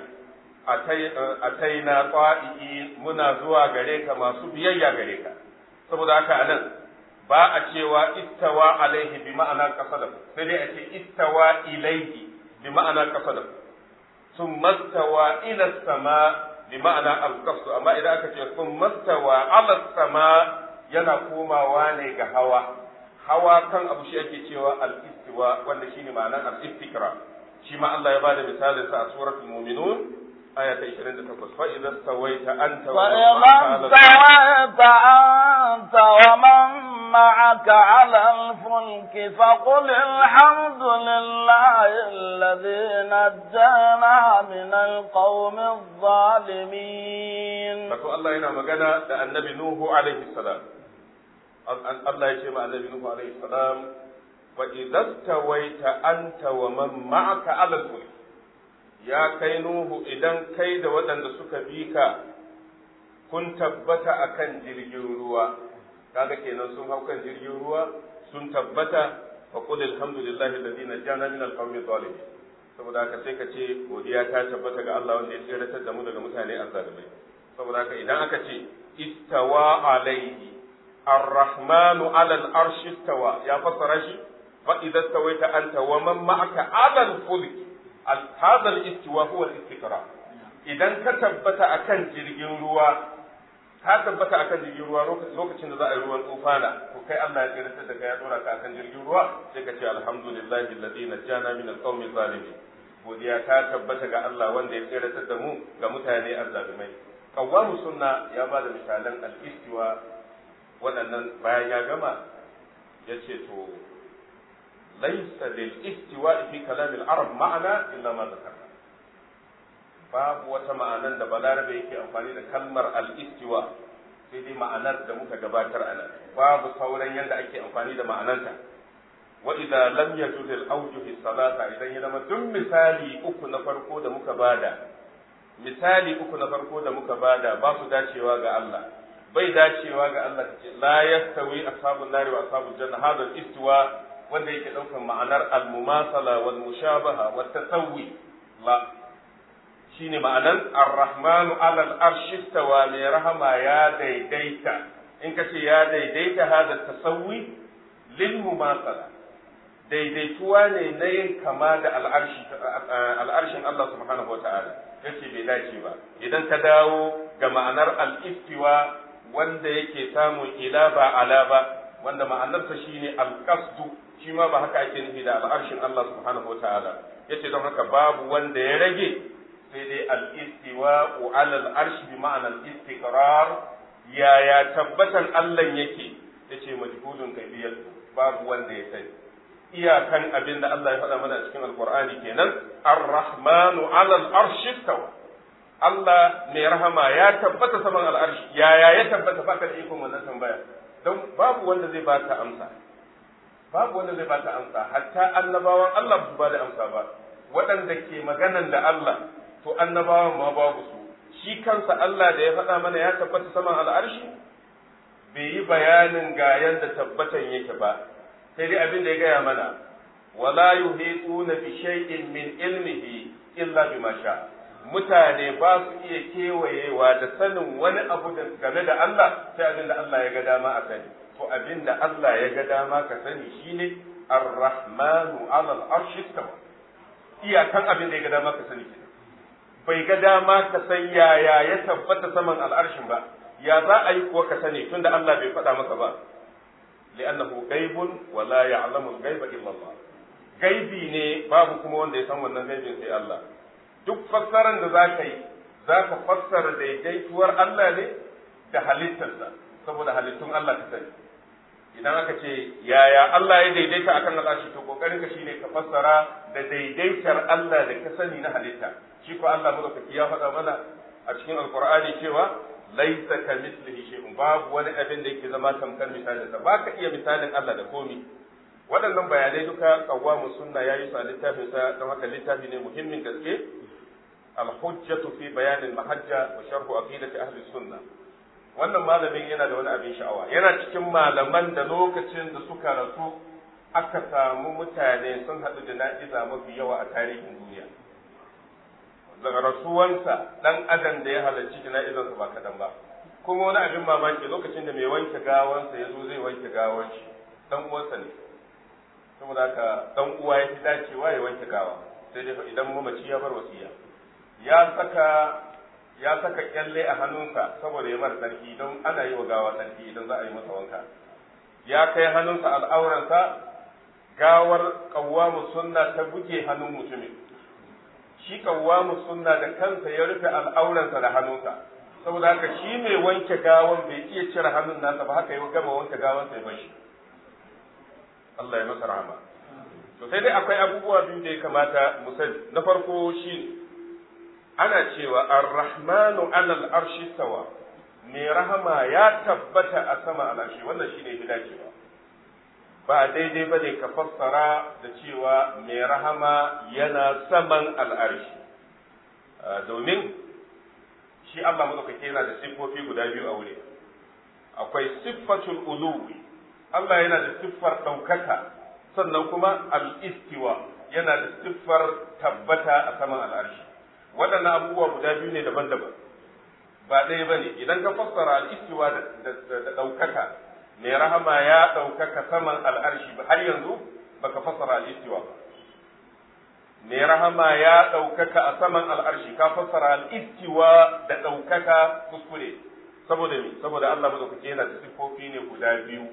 atai na qa'i muna zuwa gare ka masu biyayya gare ka saboda haka anan ba a cewa istawa alaihi bi ma'ana qasada sai dai a ce istawa ilaihi bi ma'ana qasada ثم استوى إلى السماء بمعنى القصد أما إذا أكت ثم استوى على السماء yana komawa ne ga hawa hawa kan abu shi ake cewa al-istiwa wanda shine ma'anar al-istikra shi ma Allah ya bada misalin sa a suratul mu'minun aya ta 28 fa idza stawaita anta wa stawaita anta wa man ma'aka 'ala al-fulk faqul alhamdulillahi alladhi najjana min al-qawmi adh-dhalimin Wato Allah yana magana da annabi Nuhu alaihi salam Allah ya ce ma annabi Nuhu alaihi salam wa idza tawaita anta wa man ma'aka ala fulk ya kai Nuhu idan kai da waɗanda suka bi ka kun tabbata akan jirgin ruwa kaga kenan sun hau kan jirgin ruwa sun tabbata wa qul alhamdulillahi alladhi najjana min alqawmi zalimin saboda haka sai ka ce godiya ta tabbata ga Allah wanda ya tsiratar da mu daga mutane azzalimai saboda haka idan aka ce istawa alaihi arrahmanu ala al-arshi istawa ya fassara shi fa idza stawaita anta wa man ma'aka ala al-fulk hadha al-istiwa huwa al-istiqra idan ka tabbata akan jirgin ruwa ka tabbata akan jirgin ruwa lokacin da za a yi ruwan tufana to kai Allah ya tsira da kai ya dora ka akan jirgin ruwa sai ka ce alhamdulillahi alladhi najjana min al-qawmi zalimin godiya ta tabbata ga Allah wanda ya tsira da mu ga mutane azzalimai kawamu sunna ya ba da misalan al-istiwa waɗannan bayan ya gama ya ce to laisa lil istiwa fi kalam al-arab ma'ana illa ma zakarna babu wata ma'anan da balarabe yake amfani da kalmar al-istiwa sai dai ma'anar da muka gabatar a nan babu sauran yadda ake amfani da ma'ananta wa idza lam yajuz al-awjuh salata idan ya zama duk misali uku na farko da muka bada misali uku na farko da muka bada ba su dacewa ga Allah bai dacewa ga Allah kace la yastawi ashabun nari wa ashabul janna hadha istiwa wanda yake daukan ma'anar al-mumasala wal mushabaha wat tasawwi la shine ma'anar ar-rahmanu ala al-arshi istawa mai rahama ya daidaita in kace ya daidaita hadha tasawwi lil mumasala daidaituwa ne na yin kama da al'arshi al'arshin Allah subhanahu wa ta'ala yace bai dace ba idan ka dawo ga ma'anar al-istiwa wanda yake samun ila ba ala ba wanda ma'anarsa shine al-qasdu shi ma ba haka ake nufi da al'arshin Allah subhanahu wa ta'ala yace don haka babu wanda ya rage sai dai al-istiwa ala al-arsh bi ma'ana al-istiqrar yaya tabbatan Allah yake yace majhulun kaifiyat babu wanda ya sani iyakan abin da Allah ya faɗa mana cikin alkur'ani kenan ar-rahmanu ala al-arshi tawa Allah mai rahama ya tabbata saman al'arshi yaya ya tabbata baka da ikon wannan tambaya don babu wanda zai baka amsa babu wanda zai bata amsa hatta annabawan Allah ba su ba da amsa ba waɗanda ke maganan da Allah to annabawan ma babu su shi kansa Allah da ya faɗa mana ya tabbata saman al'arshi bai yi bayanin ga yanda tabbatan yake ba sai dai abin da ya gaya mana wala yuhituna bi shay'in min ilmihi illa bima sha mutane ba su iya kewayewa da sanin wani abu game da Allah sai abin da Allah ya ga dama a sani to abin da Allah ya ga dama ka sani shine ar-rahmanu 'ala al-arshi istawa iyakan abin da ya ga dama ka sani kenan bai ga dama ka san yaya ya tabbata saman al'arshin ba ya za a yi kuwa ka sani tunda Allah bai faɗa maka ba li'annahu ghaibun wa la ya'lamu al-ghaiba illa Allah gaibi ne babu kuma wanda ya san wannan gaibin sai Allah duk fassaran da zaka yi zaka fassara daidaituwar Allah ne da halittarsa saboda halittun Allah ka sani idan aka ce yaya Allah ya daidaita akan al'arshi to kokarin ka shine ka fassara da daidaitar Allah da ka sani na halitta shi ko Allah madaukaki ya faɗa mana a cikin alqur'ani cewa laisa ka mislihi shay'un babu wani abin da yake zama tamkar misalin sa baka iya misalin Allah da komi waɗannan bayanai duka qawwamu sunna yayi su a littafin sa don haka littafi ne muhimmin gaske al-hujjatu fi bayan al-mahajja wa sharh aqidati ahli sunna wannan malamin yana da wani abin sha'awa yana cikin malaman da lokacin da suka rasu aka samu mutane sun haɗu da na'iza mafi yawa a tarihin duniya daga rasuwansa dan adam da ya halarci jana'izarsa ba kadan ba kuma wani abin mamaki lokacin da mai wanke gawansa ya zo zai wanke gawan shi dan uwansa ne saboda haka dan uwa ya fi dacewa ya wanke gawa sai dai idan mamaci ya bar wasiya ya saka ya saka kyalle a hannunsa saboda ya mara sarki don ana yi wa gawa sarki idan za a yi masa wanka ya kai hannunsa al'auransa gawar kawwamu sunna ta buge hannun mutumin shi kawwamu sunna da kansa ya rufe al'auransa da hannunsa saboda haka shi mai wanke gawan bai iya cire hannun nasa ba haka ya gama wanke gawan sai bar shi Allah ya masa rahama to sai dai akwai abubuwa biyu da ya kamata mu sani na farko shi ana cewa ar-rahmanu 'ala al-arshi stawa mai rahama ya tabbata a sama al'arshi wannan shine fi dacewa ba daidai ba ne ka fassara da cewa mai rahama yana saman al'arshi domin shi Allah madaukake yana da siffofi guda biyu a wuri akwai siffatul uluwi Allah yana da siffar ɗaukaka sannan kuma al-istiwa yana da siffar tabbata a saman al'arshi waɗannan abubuwa guda biyu ne daban-daban ba ɗaya ba ne idan ka fassara al-istiwa da ɗaukaka mai rahama ya ɗaukaka saman al'arshi ba har yanzu baka fassara al'istiwa ba. Mai rahama ya ɗaukaka a saman al'arshi ka fassara al'istiwa da ɗaukaka kuskure. Saboda me? Saboda Allah madaukake yana da siffofi ne guda biyu.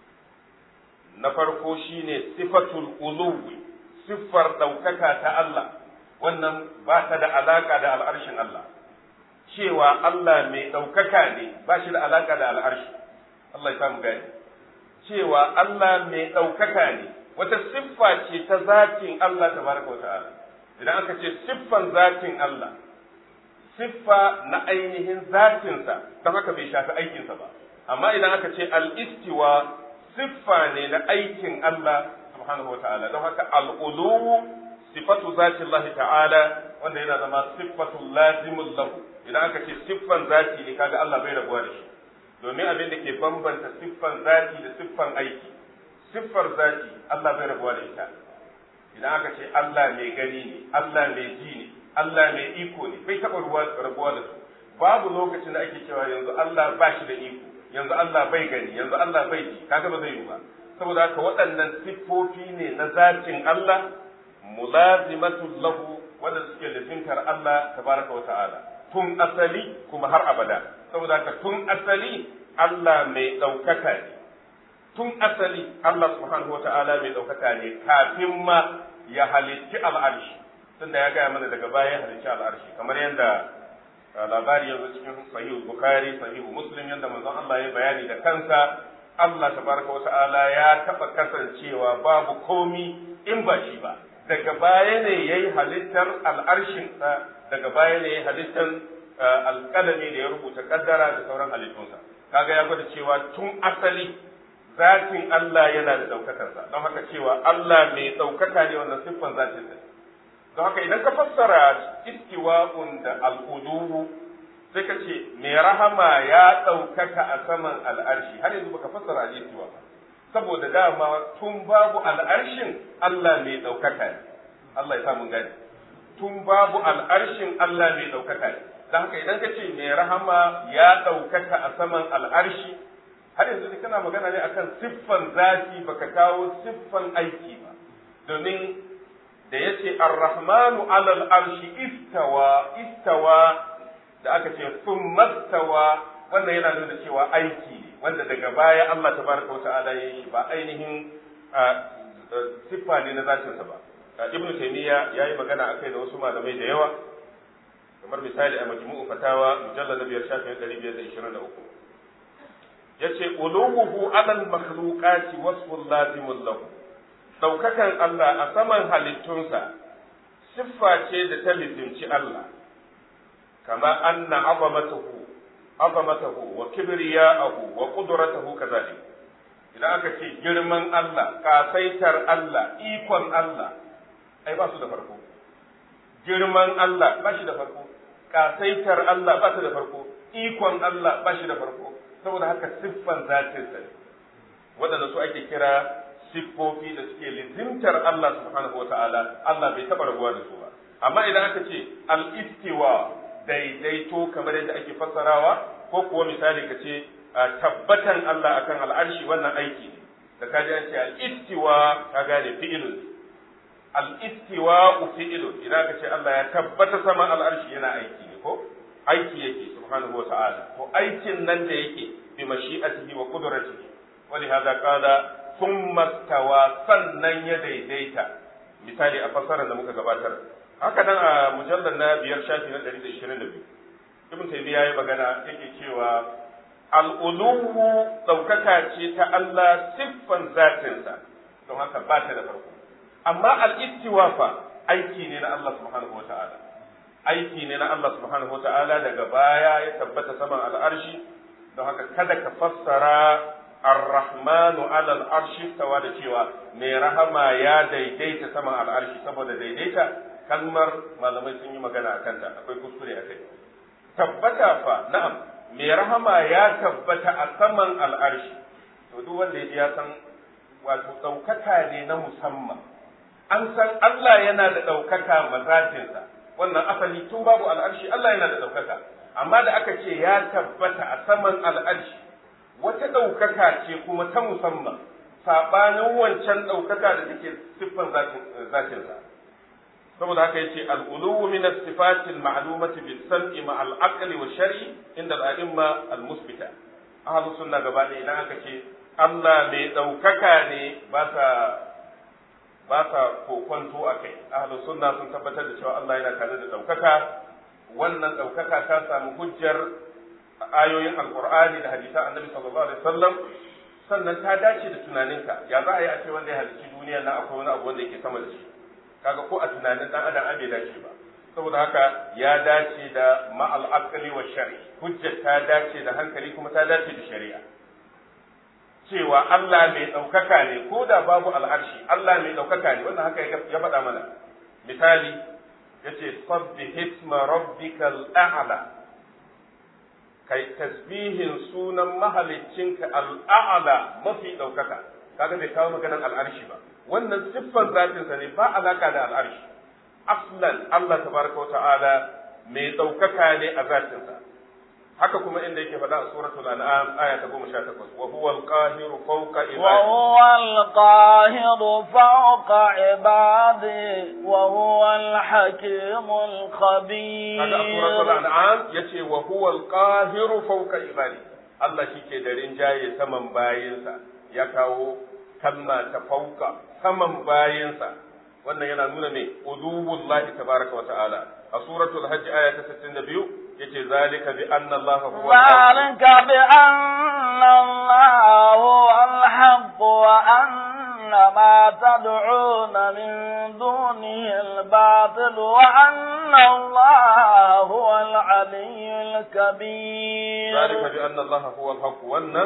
Na farko shine sifatul uluwi, siffar ɗaukaka ta Allah, wannan ba ta da alaƙa da al'arshin Allah. Cewa Allah mai ɗaukaka ne ba shi da alaƙa da al'arshi. Allah ya samu gani cewa Allah mai ɗaukaka ne wata siffa ce ta zatin Allah tabaraka wa ta'ala idan aka ce siffan zatin Allah siffa na ainihin zatinsa don haka bai shafi aikinsa ba amma idan aka ce al-istiwa siffa ne na aikin Allah subhanahu wa ta'ala don haka al-uluwu sifatu zati Allah ta'ala wanda yana zama sifatu lazimul lahu idan aka ce siffan zati ne kaga Allah bai rabuwa da shi domin abin da ke bambanta siffan zati da siffan aiki siffar zati Allah bai rabuwa da ita idan aka ce Allah mai gani ne Allah mai ji ne Allah mai iko ne bai taɓa rabuwa da su babu lokacin da ake cewa yanzu Allah ba shi da iko yanzu Allah bai gani yanzu Allah bai ji kaga ba zai yi ba saboda haka waɗannan siffofi ne na zatin Allah mulazimatul lahu wanda suke lizintar Allah tabaraka wa ta'ala tun asali kuma har abada saboda haka tun asali Allah mai ɗaukaka ne tun asali Allah subhanahu wa ta'ala mai ɗaukaka ne kafin ma ya halicci al'arshi tunda ya gaya mana daga baya ya halicci al'arshi kamar yadda labari yanzu cikin sahihu bukhari sahihu muslim yadda manzon Allah ya bayani da kansa Allah tabaraka wa ta'ala ya taɓa kasancewa babu komi in ba shi ba daga baya ne yayi halittar al'arshin daga baya ne halittar alƙalami da ya rubuta kaddara da sauran halittunsa kaga ya gwada cewa tun asali zatin Allah yana da ɗaukakarsa don haka cewa Allah mai ɗaukaka ne wannan siffan zatin sa don haka idan ka fassara istiwa'un da al'uluhu sai ka ce mai rahama ya ɗaukaka a saman al'arshi har yanzu baka fassara al-istiwa ba saboda dama tun babu al'arshin Allah mai ɗaukaka ne Allah ya sa mun gani tun babu al'arshin Allah mai ɗaukaka ne don haka idan ka ce mai rahama ya ɗaukaka a saman al'arshi har yanzu kana magana ne akan siffan zati baka kawo siffan aiki ba domin da ya ce arrahmanu alal arshi istawa istawa da aka ce sun mastawa wannan yana nuna cewa aiki ne wanda daga baya Allah tabaraka wa ta'ala ya yi ba ainihin siffa ne na zatinsa ba ibnu taymiya yayi magana akai da wasu malamai da yawa kamar misali a majmu'u fatawa mujallal na biyar shafin ɗari biyar da ishirin da uku yace uluhuhu alal makhluqati wasfun lazimun lahu daukakan Allah a saman halittunsa siffa ce da ta lizimci Allah kama anna azamatahu azamatahu wa kibriya'ahu wa qudratahu kazalik idan aka ce girman Allah kasaitar Allah ikon Allah ai ba su da farko girman Allah ba shi da farko kasaitar Allah ba su da farko ikon Allah ba shi da farko saboda haka siffan zatinsa ne waɗanda su ake kira siffofi da suke lizimtar Allah subhanahu wata'ala Allah bai taɓa rabuwa da su ba amma idan aka ce al-istiwa daidaito kamar yadda ake fassarawa ko kuwa misali ka ce tabbatan Allah akan al'arshi wannan aiki ne da ka ji an ce al-istiwa ka gane fi'ilun al-istiwa fi'ilun idan ka ce Allah ya tabbata sama al'arshi yana aiki ne ko aiki yake subhanahu wata'ala to aikin nan da yake bi mashi'atihi wa qudratihi ولهذا قال ثم استوى sannan ya daidaita misali a fassarar da muka gabatar haka nan a mujallar na biyar shafi na 122 ibn taymiya yayi magana yake cewa al-uluhu daukaka ce ta Allah siffan zatinsa don haka ba ta da farko amma al-istiwa fa aiki ne na Allah subhanahu wata'ala aiki ne na Allah subhanahu wata'ala daga baya ya tabbata saman al'arshi don haka kada ka fassara Ar-Rahmanu alal arshi tawa da cewa mai rahama ya daidaita saman al'arshi saboda daidaita kalmar malamai sun yi magana a kanta akwai kuskure a kai. Tabbata fa na'am mai rahama ya tabbata a saman al'arshi to duk wanda ya ji ya san wato ɗaukaka ne na musamman. An san Allah yana da ɗaukaka mazatinsa wannan asali tun babu al'arshi Allah yana da ɗaukaka amma da aka ce ya tabbata a saman al'arshi wata ɗaukaka ce kuma ta musamman saɓanin wancan ɗaukaka da take siffan zatinsa saboda haka yace al-uluwu min as-sifati al-ma'lumati bis-sam'i ma al-aqli wa shar'i inda al-a'imma al-musbita ahlus sunna gaba ɗaya idan aka ce Allah mai ɗaukaka ne ba sa ba sa kokonto a kai ahlus sunna sun tabbatar da cewa Allah yana tare da ɗaukaka wannan ɗaukaka ta samu hujjar ayoyin alkur'ani da hadisan annabi sallallahu alaihi wasallam sannan ta dace da tunaninka ya za a yi a ce wanda ya halicci duniyar nan akwai wani abu wanda yake sama da shi kaga ko a tunanin dan adam bai dace ba saboda haka ya dace da ma'al aqli wa shari hujjar ta dace da hankali kuma ta dace da shari'a cewa Allah mai ɗaukaka ne ko da babu al'arshi Allah mai ɗaukaka ne wannan haka ya faɗa mana misali yace sabbi hisma rabbikal a'la kai tasbihin sunan mahaliccinka al'a'la mafi ɗaukaka kaga bai kawo maganar al'arshi ba wannan siffar zatinsa ne ba alaka da al'arshi aslan Allah tabaraka wa ta'ala mai ɗaukaka ne a zatinsa haka kuma inda yake faɗa a suratul an'am aya ta 18 wa huwa al-qahiru fawqa ibadihi wa huwa al-qahiru fawqa ibadihi wa huwa al-hakimul khabir kaga a suratul an'am yace wa huwa al-qahiru fawqa ibadihi Allah shike da rinjaye saman bayinsa ya kawo kalma ta fauka saman bayinsa wannan yana nuna me udubullahi tabaraka wa ta'ala a suratul hajj aya ta 62 yace zalika bi anna Allah huwa zalika bi anna Allah huwa al-haqq wa anna ma tad'una min dunihi al-batil wa anna Allah huwa al-aliyyul kabir zalika bi anna Allah huwa al-haqq wannan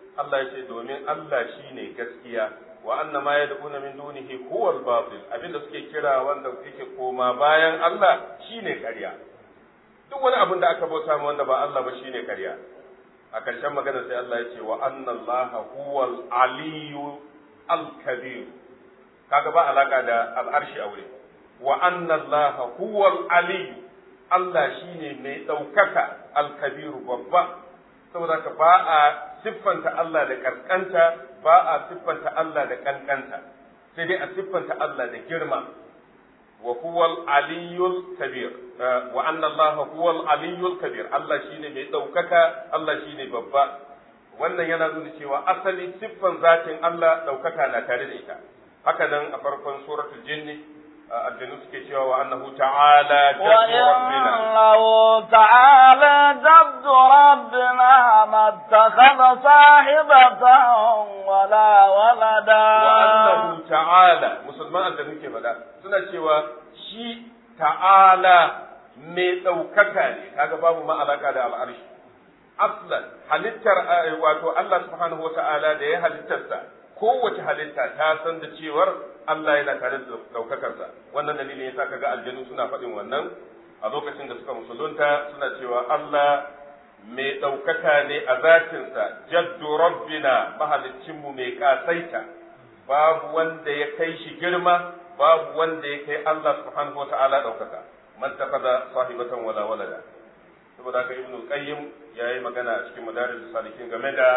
Allah ya ce domin Allah shine gaskiya wa anna ma yad'una min dunihi huwa al-batil abinda suke kira wanda yake koma bayan Allah shine ƙarya duk wani abin da aka bauta ma wanda ba Allah ba shine ƙarya a ƙarshen magana sai Allah ya ce wa anna Allah huwa al-aliyyu al-kabir kaga ba alaka da al'arshi aure wa anna Allah huwa al-aliyyu Allah shine mai ɗaukaka al-kabiru babba saboda ka ba a siffanta Allah da kaskanta ba a siffanta Allah da kankanta sai dai a siffanta Allah da girma wa huwal aliyyul kabir wa anna Allah huwal aliyyul kabir Allah shine mai daukaka Allah shine babba wannan yana nuna cewa asali siffan zatin Allah daukaka na tare da ita haka nan a farkon suratul jinni aljanu suke cewa wa annahu ta'ala jaddu rabbina وإنه تعالى جد ربنا ما اتخذ صاحبة ولا ولدا wa annahu ta'ala musulman aljanu ke faɗa suna cewa shi ta'ala mai ɗaukaka ne kaga babu ma alaka da al'arshi aslan halittar eh, wato Allah subhanahu wa ta'ala da ya halittarsa kowace halitta ta san da cewar Allah yana tare da ɗaukakarsa wannan dalilin yasa kaga aljanu suna faɗin wannan a lokacin da suka musulunta suna cewa Allah mai ɗaukaka ne a zatinsa jaddu rabbina mahaliccinmu mai ƙasaita babu wanda ya kai shi girma babu wanda ya kai Allah subhanahu wata'ala ɗaukaka man takaza sahibatan wala walada saboda haka ibnu qayyim yayi magana a cikin madaris salikin game da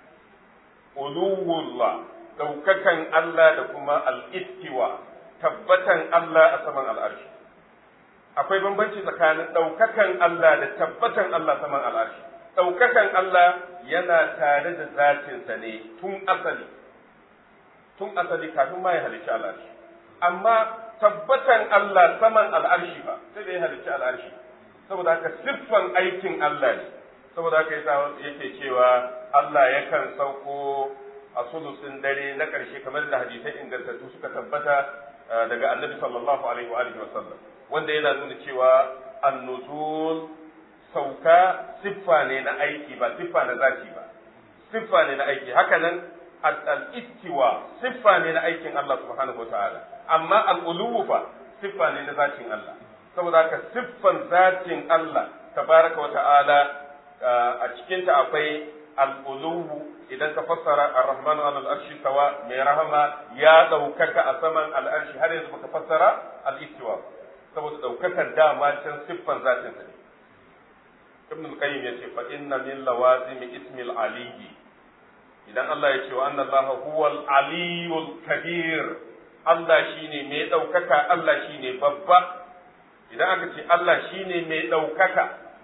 uluwullah ɗaukakan Allah da kuma al-istiwa tabbatan Allah a saman al'arshi akwai bambanci tsakanin ɗaukakan Allah da tabbatan Allah saman al'arshi. Ɗaukakan Allah yana tare da zatinsa ne tun asali, tun asali kafin ma ya halicci al'arshi. Amma tabbatan Allah saman al'arshi ba, sai da ya halicci al'arshi. Saboda haka siffan aikin Allah ne, saboda haka yasa yake cewa Allah yakan sauko a sulusin dare na ƙarshe kamar da hadisai ingantattu suka tabbata daga annabi sallallahu alaihi wa sallam. wanda yana nuna cewa annuzul sauka siffa ne na aiki ba siffa na zati ba siffa ne na aiki haka nan al-istiwa siffa ne na aikin Allah subhanahu wataala amma al-uluwu fa siffa ne na zatin Allah saboda haka siffan zatin Allah tabaraka wataala a cikin ta akwai al-uluwu idan ka fassara ar-rahmanu ala al-arshi tawa mai rahama ya daukaka a saman al-arshi har yanzu baka fassara al-istiwa saboda daukakar dama can siffan zatin sa ne ibn al-qayyim yace fa inna min lawazimi ismi al-aliyyi idan Allah ya ce wa anna Allah huwa al-aliyyul kabir Allah shine mai daukaka Allah shine babba idan aka ce Allah shine mai daukaka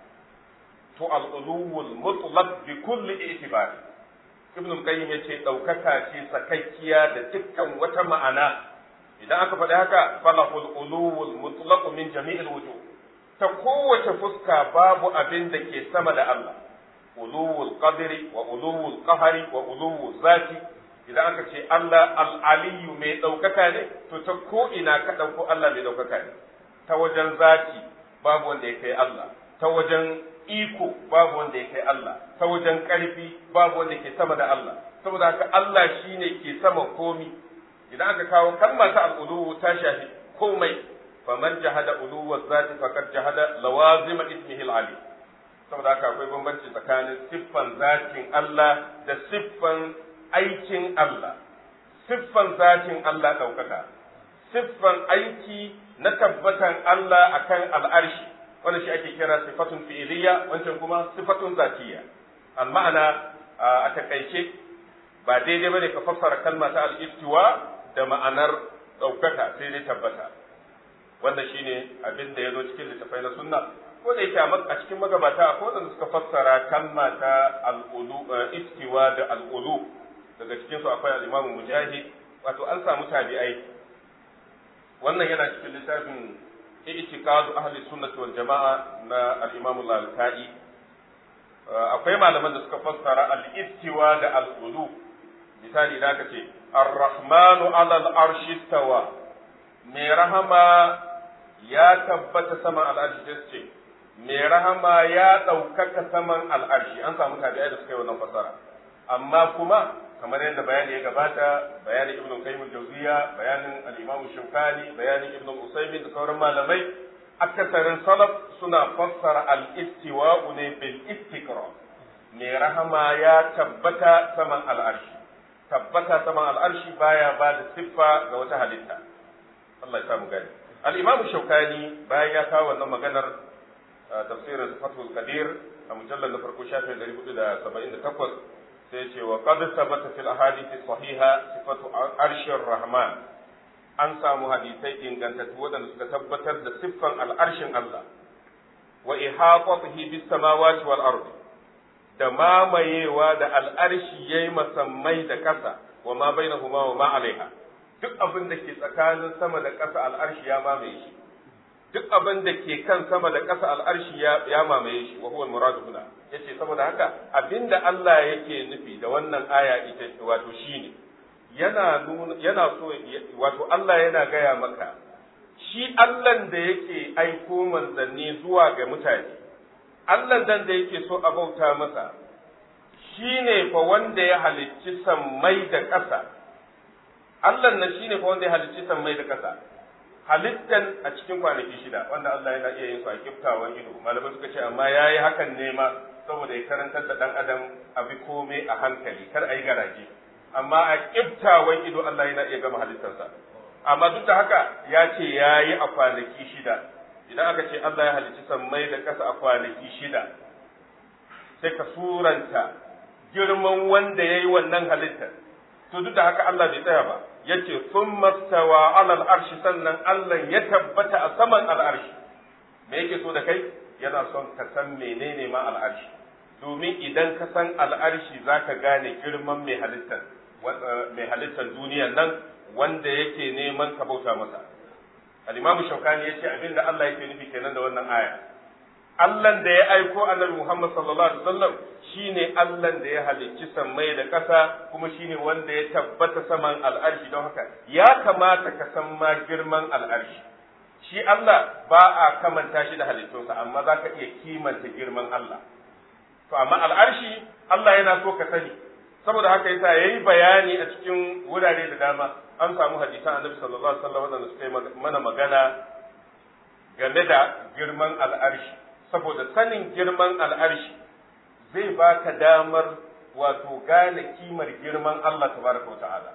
to al-uluwul mutlaq bi kulli i'tibar ibn al-qayyim yace daukaka ce sakakkiya da dukkan wata ma'ana idan aka faɗi haka falahul uluwul mutlaq min jami'il wujuh ta kowace fuska babu abin da ke sama da Allah uluwul qadri wa uluwul qahari wa uluwul zati idan aka ce Allah al-aliyu mai ɗaukaka ne to ta ko ina ka ɗauko Allah mai ɗaukaka ne ta wajen zati babu wanda ya kai Allah ta wajen iko babu wanda ya kai Allah ta wajen ƙarfi babu wanda ke sama da Allah saboda haka Allah shine ke sama komi idan aka kawo kalma ta al'ulu ta shafi komai faman jahada uluwa zati faqad jahada lawazima ismihi al-ali saboda haka akwai bambanci tsakanin siffan zatin Allah da siffan aikin Allah siffan zatin Allah ɗaukaka siffan aiki na tabbatan Allah akan al'arshi wanda shi ake kira sifatun fi'iliya wancan kuma sifatun zatiya al-ma'ana a takaice ba daidai bane ka fassara kalma ta al-istiwa da ma'anar ɗaukaka sai dai tabbata wannan shine abin da ya zo cikin littafai na sunna ko da yake a cikin magabata ko da suka fassara kalma ta al-ulu istiwa da al-ulu daga cikin su akwai al-imamu mujahid wato an samu tabi'ai wannan yana cikin littafin i'tiqadu ahli sunnati wal jama'a na al-imamu al-kai akwai malaman da suka fassara al-istiwa da al-ulu misali da aka ce ar-rahmanu ala al-arshi tawa mai rahama ya tabbata saman al'arshi sai ce mai rahama ya ɗaukaka saman al'arshi an samu tabi'ai da suka yi wannan fasara amma kuma kamar yadda bayani ya gabata bayanin ibn qayyim al-jawziya bayanin al-imam shaukani bayanin ibn usaymin da sauran malamai akasarin salaf suna fassara al-istiwa'u ne bil istiqra ne rahama ya tabbata saman al'arshi tabbata saman al'arshi baya ba da siffa ga wata halitta Allah ya samu gani al-imam shaukani bayan ya kawo wannan maganar tafsirin fathul qadir a mujallar na farko shafin 478 sai ce wa qad sabata fil ahadith sahiha sifatu arshir rahman an samu hadisai ingantattu wadanda suka tabbatar da siffan al'arshin Allah wa ihaqatihi bis samawati wal ardi da mamayewa da al'arshi yayi masammai da ƙasa wa ma bainahuma wa ma alaiha duk abin da ke tsakanin sama da ƙasa al'arshi ya mamaye shi duk abin da ke kan sama da ƙasa al'arshi ya mamaye shi wa huwa muradu huna yace saboda haka abinda Allah yake nufi da wannan aya ita wato shine yana nuna yana so wato Allah yana gaya maka shi Allah da yake aiko manzanni zuwa ga mutane Allah dan da yake so a bauta masa shine fa wanda ya halicci sammai da ƙasa Allah nan shine fa wanda ya halicci sammai da ƙasa halittan a cikin kwanaki shida wanda Allah yana iya yin su a kiftawan ido malamai suka ce amma yayi hakan ne ma saboda ya karantar da dan adam a bi komai a hankali kar a yi garaje amma a kiftawan ido Allah yana iya gama halittarsa amma duk da haka ya ce yayi a kwanaki shida idan aka ce Allah ya halicci sammai da ƙasa a kwanaki shida sai ka suranta girman wanda ya yi wannan halittar to duk da haka Allah bai tsaya ba yace sun mastawa alal arshi sannan Allah ya tabbata a saman al'arshi me yake so da kai yana son ka san menene ma al'arshi domin idan ka san al'arshi zaka gane girman mai halittar mai halittar duniyar nan wanda yake neman ka bauta masa al-imamu shaukani yace abinda Allah yake nufi kenan da wannan aya Allah da ya aiko annabi Muhammad sallallahu alaihi wasallam shine Allah da ya halicci sammai da ƙasa kuma shine wanda ya tabbata saman al'arshi don haka ya kamata ka san ma girman al'arshi shi Allah ba a kamanta shi da halittunsa amma za ka iya kimanta girman Allah to amma al'arshi Allah yana so ka sani saboda haka yasa yayi bayani a cikin wurare da dama an samu hadisan annabi sallallahu alaihi wasallam wanda suka yi mana magana game da girman al'arshi saboda sanin girman al'arshi zai baka damar wato gane kimar girman Allah tabaraka wa ta'ala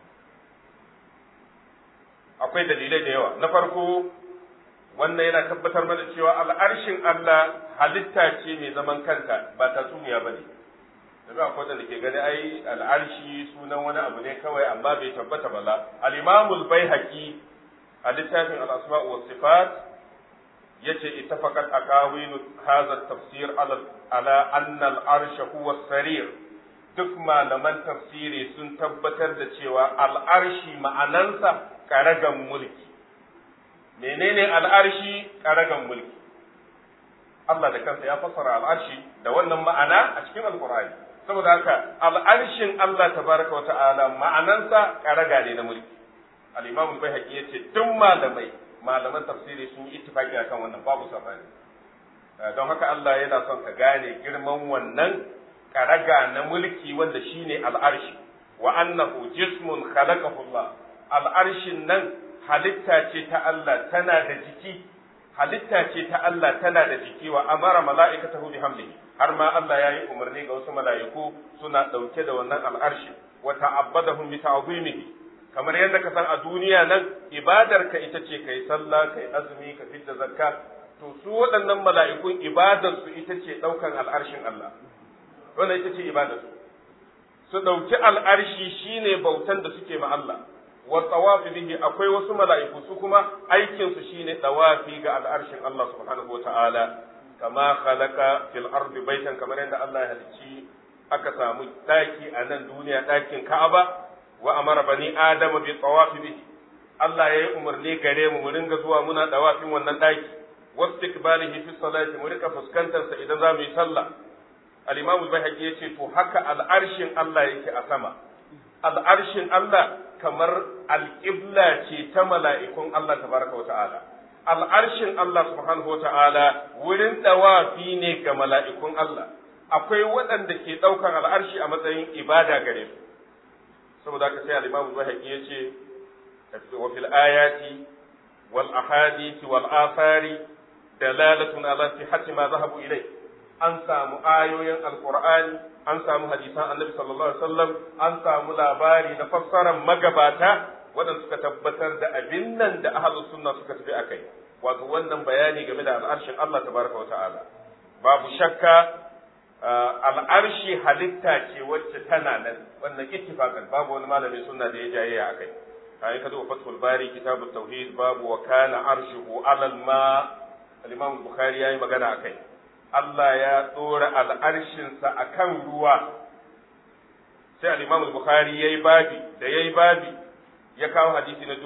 akwai dalilai da yawa na farko wannan yana tabbatar mana cewa al'arshin Allah halitta ce mai zaman kanta ba tatsuniya ba ne daga akwai da ke gani ai al'arshi sunan wani abu ne kawai amma bai tabbata ba la al-imamul baihaqi a littafin al-asma wa sifat yace ittafaqat aqawilu hadha tafsir ala ala anna al-arsh huwa sarir duk malaman tafsiri sun tabbatar da cewa al-arshi ma'anansa karagan mulki menene al-arshi karagan mulki Allah da kansa ya fassara al-arshi da wannan ma'ana a cikin al-Qur'ani saboda haka al-arshin Allah tabaraka wa ta'ala ma'anansa karaga ne na mulki al-Imam al-Baihaqi yace duk malamai malaman tafsiri sun yi ittifaki akan wannan babu sabani don haka Allah yana son ka gane girman wannan karaga na mulki wanda shine al'arshi wa annahu jismun khalaqahu Allah al'arshin nan halitta ce ta Allah tana da jiki halitta ce ta Allah tana da jiki wa amara mala'ikatahu bihamdihi har ma Allah ya yi umarni ga wasu mala'iku suna ɗauke da wannan al'arshi wa ta'abbadahum bi ta'zimihi kamar yadda ka san a duniya nan ibadar ka ita ce kai sallah kai azumi ka fidda zakka to su waɗannan mala'ikun ibadar su ita ce ɗaukan al'arshin Allah wannan ita ce ibadar su su ɗauki al'arshi shine bautan da suke ma Allah wa tawafi bihi akwai wasu mala'iku su kuma aikin su shine tawafi ga al'arshin Allah subhanahu wata'ala kama khalaqa fil ardi baitan kamar yadda Allah ya halicci aka samu daki a nan duniya dakin Ka'aba wa amara bani adama bi tawafi bihi Allah ya yi umarni gare mu mu ringa zuwa muna dawafin wannan daki wastiqbalihi fi salati mu rika fuskantar sa idan za mu yi sallah al-imam al-bayhaqi yace to haka al'arshin Allah yake a sama al'arshin Allah kamar alƙibla ce ta mala'ikun Allah tabaraka wa ta'ala al'arshin Allah subhanahu wa ta'ala wurin dawafi ne ga mala'ikun Allah akwai waɗanda ke ɗaukar al'arshi a matsayin ibada gare su saboda haka sai al-Imam Zuhairi ya ce wa fil ayati wal ahadith wal athari dalalatun ala sihhati ma zahabu ilai an samu ayoyin alqur'ani an samu hadisan annabi sallallahu alaihi wasallam an samu labari na fassarar magabata waɗanda suka tabbatar da abin nan da ahlus sunna suka tafi akai wato wannan bayani game da al'arshin Allah tabaraka wa ta'ala babu shakka al'arshi halitta ce wacce tana nan wannan ittifaqan babu wani malamin sunna da ya jaye a kai kai ka duba fathul bari kitabut tauhid babu wa kana arshuhu alal ma al-imam bukhari yayi magana akai Allah ya tsora al'arshin sa akan ruwa sai al-imam bukhari yayi babi da yayi babi ya kawo hadisi na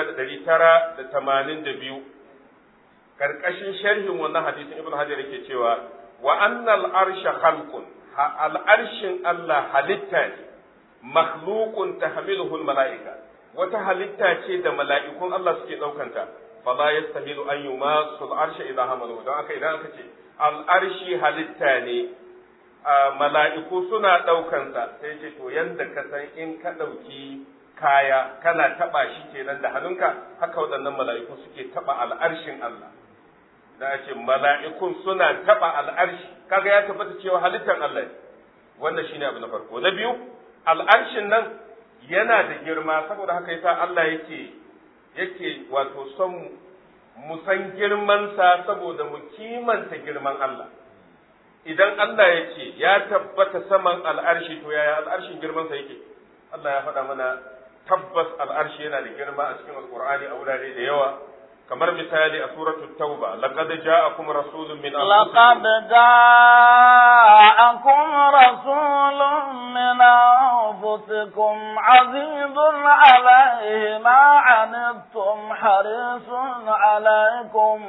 6982 karkashin sharhin wannan hadisin ibnu hajar yake cewa wa annal arsha khalqun al'arshin Allah halitta ne makhluqun tahmiluhu al-mala'ika wata halitta ce da mala'ikun Allah suke daukanta fala yastahilu an yumasu al-arsha idan hamalu don aka idan aka ce al-arshi halitta ne mala'iku suna daukansa sai ce to yanda ka san in ka dauki kaya kana taba shi kenan da hannunka haka waɗannan mala'iku suke taba al'arshin Allah da ce mala'ikun suna taɓa al'arshi kaga ya tabbata cewa halittar Allah ne wannan shine abu na farko na biyu al'arshin nan yana da girma saboda haka yasa Allah yake yake wato son mu san girmansa saboda mu kimanta girman Allah idan Allah ya ce ya tabbata saman al'arshi to yaya al'arshin girmansa yake Allah ya faɗa mana tabbas al'arshi yana da girma a cikin alƙur'ani a wurare da yawa kamar misali a suratul tauba laqad ja'akum rasulun min laqad ja'akum rasulun min anfusikum azizun alayhi ma anittum harisun alaykum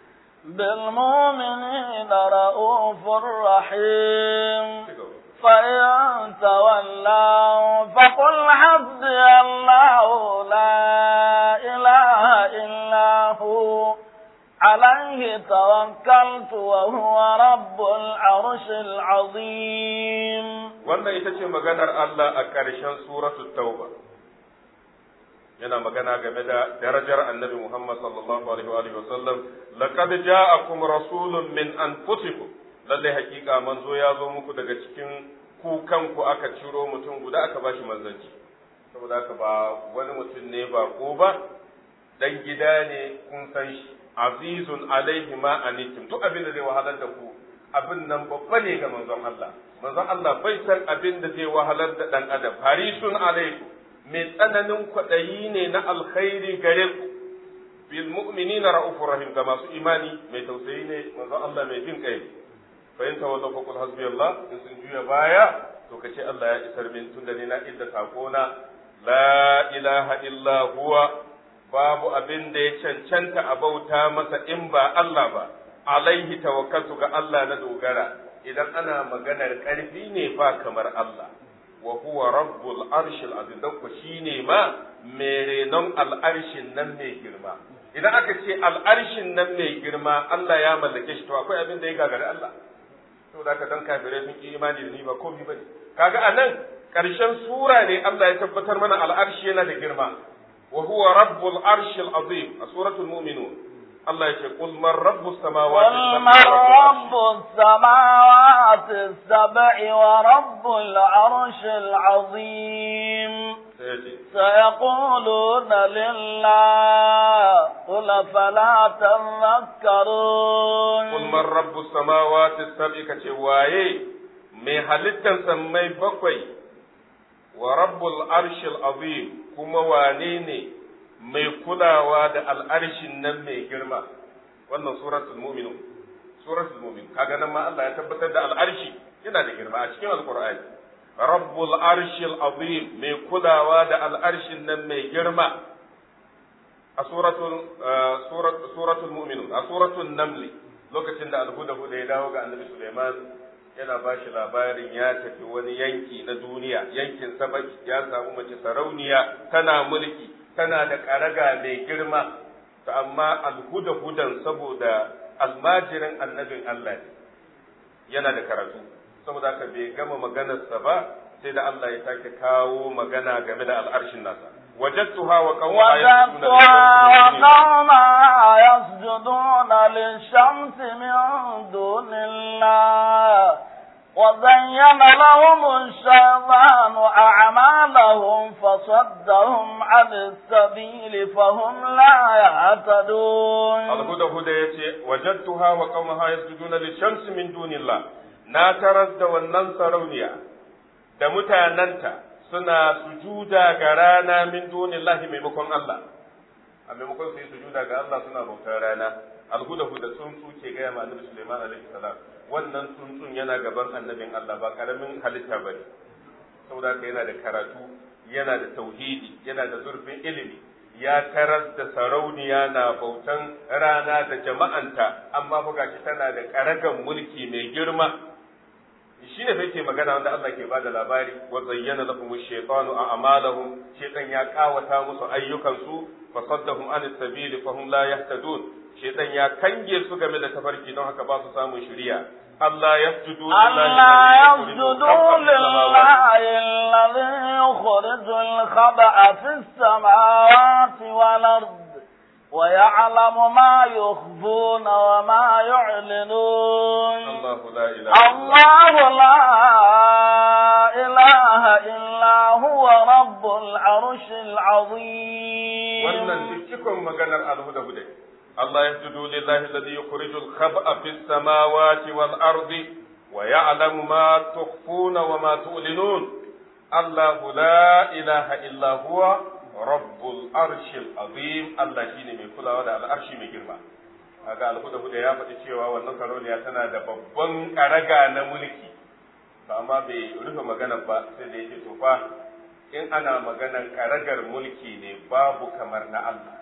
بالمؤمنين رؤوف رحيم فإن تولوا فقل حسبي الله لا إله إلا هو عليه توكلت وهو رب العرش العظيم wannan ita ce maganar Allah a ƙarshen suratul tauba yana magana game da darajar annabi Muhammad sallallahu alaihi wa sallam laqad ja'akum rasulun min anfusikum lallai hakika manzo ya zo muku daga cikin ku kanku aka ciro mutum guda aka bashi manzanci saboda haka ba wani mutum ne ba ko ba dan gida ne kun san shi azizun alaihi ma anitum duk abin da zai wahalar da ku abin nan babba ne ga manzon Allah manzon Allah bai san abin da zai wahalar da dan adam harisun alaikum mai tsananin kwaɗayi ne na alkhairi gare ku bil mu'minina ra'ufur rahim ga masu imani mai tausayi ne manzon Allah mai jin kai fa in tawalla fa qul hasbi Allah in sun juya baya to kace Allah ya isar min tunda ne na idda sakona la ilaha illa huwa babu abin da ya cancanta a bauta masa in ba Allah ba alaihi tawakkaltu ga Allah na dogara idan ana maganar ƙarfi ne ba kamar Allah wa huwa rabbul arshil azim dan ku shine ma mai renon al'arshin nan mai girma idan aka ce al'arshin nan mai girma Allah ya mallake shi to akwai abin da ya gagari Allah to da ka dan kafirai sun ki imani da ni ba komai bane kaga anan karshen sura ne Allah ya tabbatar mana al'arshi yana da girma wa huwa rabbul arshil azim a suratul mu'minun Allah ya ce qul man rabbus samawati قل من رب السماوات السبع ورب العرش العظيم سيقولون لله قل فلا تذكرون قل من رب السماوات السبع كتواye mai halittan sammai bakwai wa rabbul arshil azim kuma wane ne mai kulawa da al'arshin nan mai girma wannan suratul mu'minun suratul mu'min kaga nan ma Allah ya tabbatar da al'arshi yana da girma a cikin alqur'ani rabbul arshil azim mai kulawa da al'arshin nan mai girma a suratul suratul mu'minun a suratul naml lokacin da alhuda huda ya dawo ga annabi Sulaiman yana ba shi labarin ya tafi wani yanki na duniya yankin sabaki ya samu mace sarauniya tana mulki tana da ƙaraga mai girma to amma alhuda hudan saboda almajirin annabin Allah ne yana da karatu saboda haka bai gama maganarsa ba sai da Allah ya sake kawo magana game da al'arshin nasa wajadtuha wa وجدتها يسجدون للشمس من دون الله وزين لهم الشيطان أعمالهم فصدهم عن السبيل فهم لا يهتدون الهدى هدى يتي وجدتها وقومها يسجدون للشمس من دون الله na taras da wannan sarauniya da mutanenta suna sujuda ga rana min dunillahi maimakon Allah a maimakon su yi sujuda ga Allah suna bautar rana alhuda huda tsuntsu ke gaya ma annabi Sulaiman alaihi salam wannan tsuntsun yana gaban annabin Allah ba karamin halitta ba ne saboda haka yana da karatu yana da tauhidi yana da zurfin ilimi ya taras da sarauniya na bautan rana da jama'anta amma fa gashi tana da karagan mulki mai girma shi ne sai ke magana wanda Allah ke bada labari wa zayyana lahum ash-shaytanu a'malahum shaytan ya kawata musu ayyukansu fa saddahum an as-sabili fa hum la yahtadun shaytan ya kange su game da tafarki don haka ba su samun shiriya Allah yasjudu ألا يسجدوا لله الذي يخرج الخبأ في السماوات والأرض ويعلم ما يخفون وما يعلنون الله لا إله الله لا إله إلا هو رب العرش العظيم wannan duk cikon maganar alhuda-huda Allah ya sujudu lillahi alladhi yukhrijul khab'a fis samawati wal ardi wa ya'lamu ma tukhfuna wa ma tu'linun Allahu la ilaha illa huwa rabbul arshil azim Allah shine mai kulawa da al'arshi mai girma kaga alhuda-huda ya faɗi cewa wannan karoniya tana da babban karaga na mulki to amma bai rufe magana ba sai da yake to fa in ana maganar karagar mulki ne babu kamar na Allah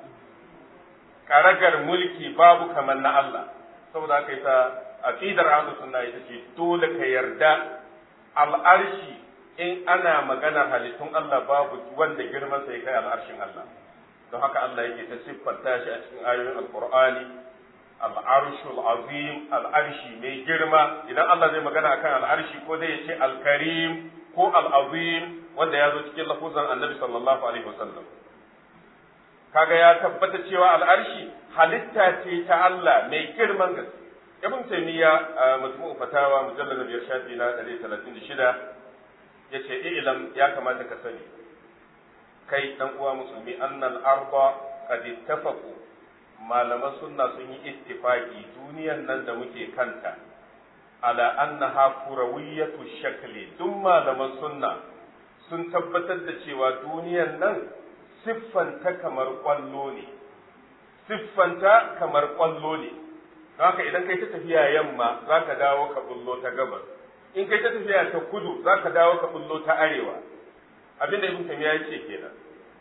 karagar mulki babu kamar na Allah saboda haka ita aqidar ahlus sunna ita ce dole ka yarda al'arshi in ana maganar halittun Allah babu wanda girman sa ya kai al'arshin Allah don haka Allah yake ta siffanta shi a cikin ayoyin alqur'ani al'arshul azim al'arshi mai girma idan Allah zai magana akan al'arshi ko zai ce al-karim ko al-azim wanda ya zo cikin lafuzan annabi sallallahu alaihi wasallam kaga ya tabbata cewa al'arshi halitta ce ta Allah mai girman gaske ibn taymiya majmu'u fatawa mujallad biyar shafi na 136 yace ilam ya kamata ka sani kai dan uwa musulmi annal arda qad ittafaqu malaman sunna sun yi ittifaqi duniyan nan da muke kanta ala annaha kurawiyatu shakli duk malaman sunna sun tabbatar da cewa duniyan nan siffanta kamar kwallo ne siffanta kamar kwallo ne haka idan kai ta tafiya yamma za ka dawo ka bullo ta gabas in kai ta tafiya ta kudu za ka dawo ka bullo ta arewa abinda ibn tamiya yake kenan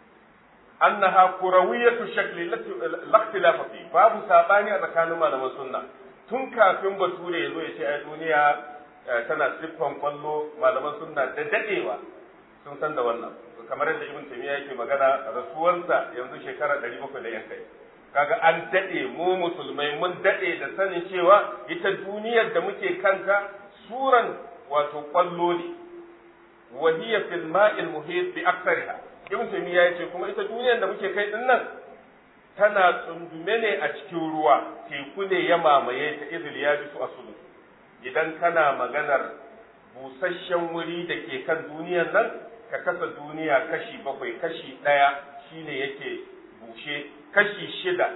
annaha kurawiyatu shakli la ikhtilafa fi babu sabani a tsakanin malaman sunna tun kafin bature ya zo ya ce ai duniya tana siffan kwallo malaman sunna da dadewa sun san da wannan kamar yadda ibn tamiya yake magana rasuwarsa yanzu shekara 700 da yan kai kaga an dade mu musulmai mun dade da sanin cewa ita duniyar da muke kanta suran wato kwallo ne wa hiya fil ma'il muhit bi aktsariha ibn tamiya yace kuma ita duniyar da muke kai din nan tana tsundume ne a cikin ruwa teku ne ya mamaye ta izil ya bi su asulu idan kana maganar busasshen wuri da ke kan duniyar nan ka kasa duniya kashi bakwai kashi ɗaya shine yake bushe kashi shida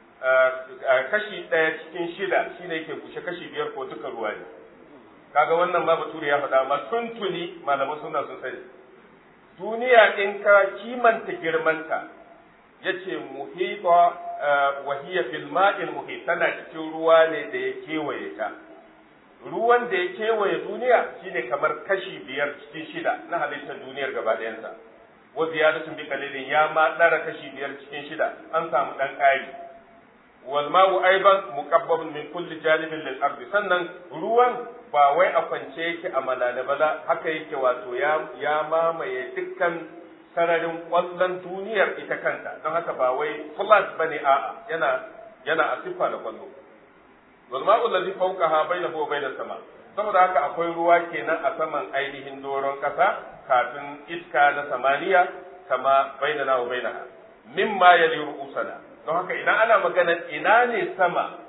kashi ɗaya cikin shida shine yake bushe kashi biyar ko duka ruwa ne kaga wannan ma bature ya faɗa ma tuntuni malaman suna sun sani duniya in ka kimanta girmanta yace muhita wa hiya fil ma'il muhit tana cikin ruwa ne da ya kewaye ta ruwan da ya kewaye duniya shine kamar kashi biyar cikin shida na halittar duniyar gaba ɗayanta wa ziyadatun bi qalilin ya ma dara kashi biyar cikin shida an samu dan ƙari wal ma'u aiban muqabbabun min kulli janibin lil ardi sannan ruwan ba wai a kwance yake a malale ba haka yake wato ya ya mamaye dukkan sararin kwallon duniyar ita kanta don haka ba wai flat bane a'a yana yana a siffa da kwallo wal ma'u allazi fawqaha bainahu wa bainas sama saboda haka akwai ruwa kenan a saman ainihin doron ƙasa kafin iska na samaniya kama bainana wa bainaha mimma yali ru'usana don haka idan ana magana ina ne sama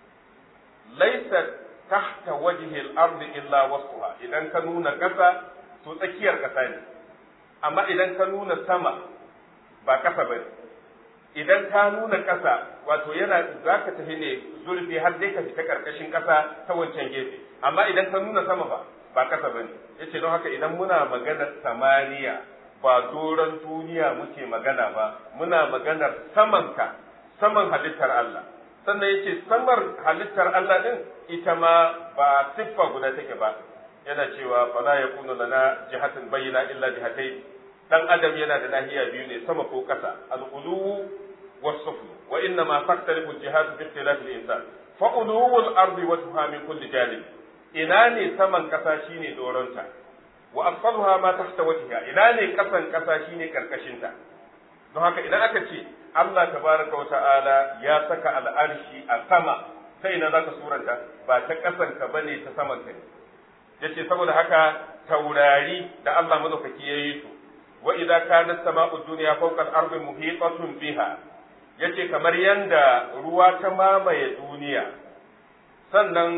laisa tahta wajhi al-ard illa wasfuha idan ka nuna ƙasa to tsakiyar ƙasa ne amma idan ka nuna sama ba ƙasa ba idan ka nuna ƙasa wato yana za ka tafi ne zurfi har dai ka fita ƙarƙashin ƙasa ta wancan gefe amma idan ka nuna sama ba ba ƙasa ba ne yace don haka idan muna maganar samaniya ba doron duniya muke magana ba muna maganar samanka saman halittar Allah sannan yace samar halittar Allah din ita ma ba siffa guda take ba yana cewa fala yakunu lana jihatun bayyana illa jihatai dan adam yana da nahiya biyu ne sama ko kasa al-ulu was-suflu wa inna ma taktarifu al-jihatu bi ikhtilaf al-insan fa ulu al-ardi wa min kulli janib ina ne saman kasa shine doronta wa asfaluha ma tahta wajhiha ina ne kasan kasa shine karkashinta don haka idan aka ce Allah tabaraka wata'ala ya saka al'arshi a sama sai ina zaka suranta ba ta kasan ka bane ta saman ka ne yace saboda haka taurari da Allah madaukaki yayi su wa idza kanat sama'u dunya fawqa al-ardi muhitatun biha yace kamar yanda ruwa ta mamaye duniya sannan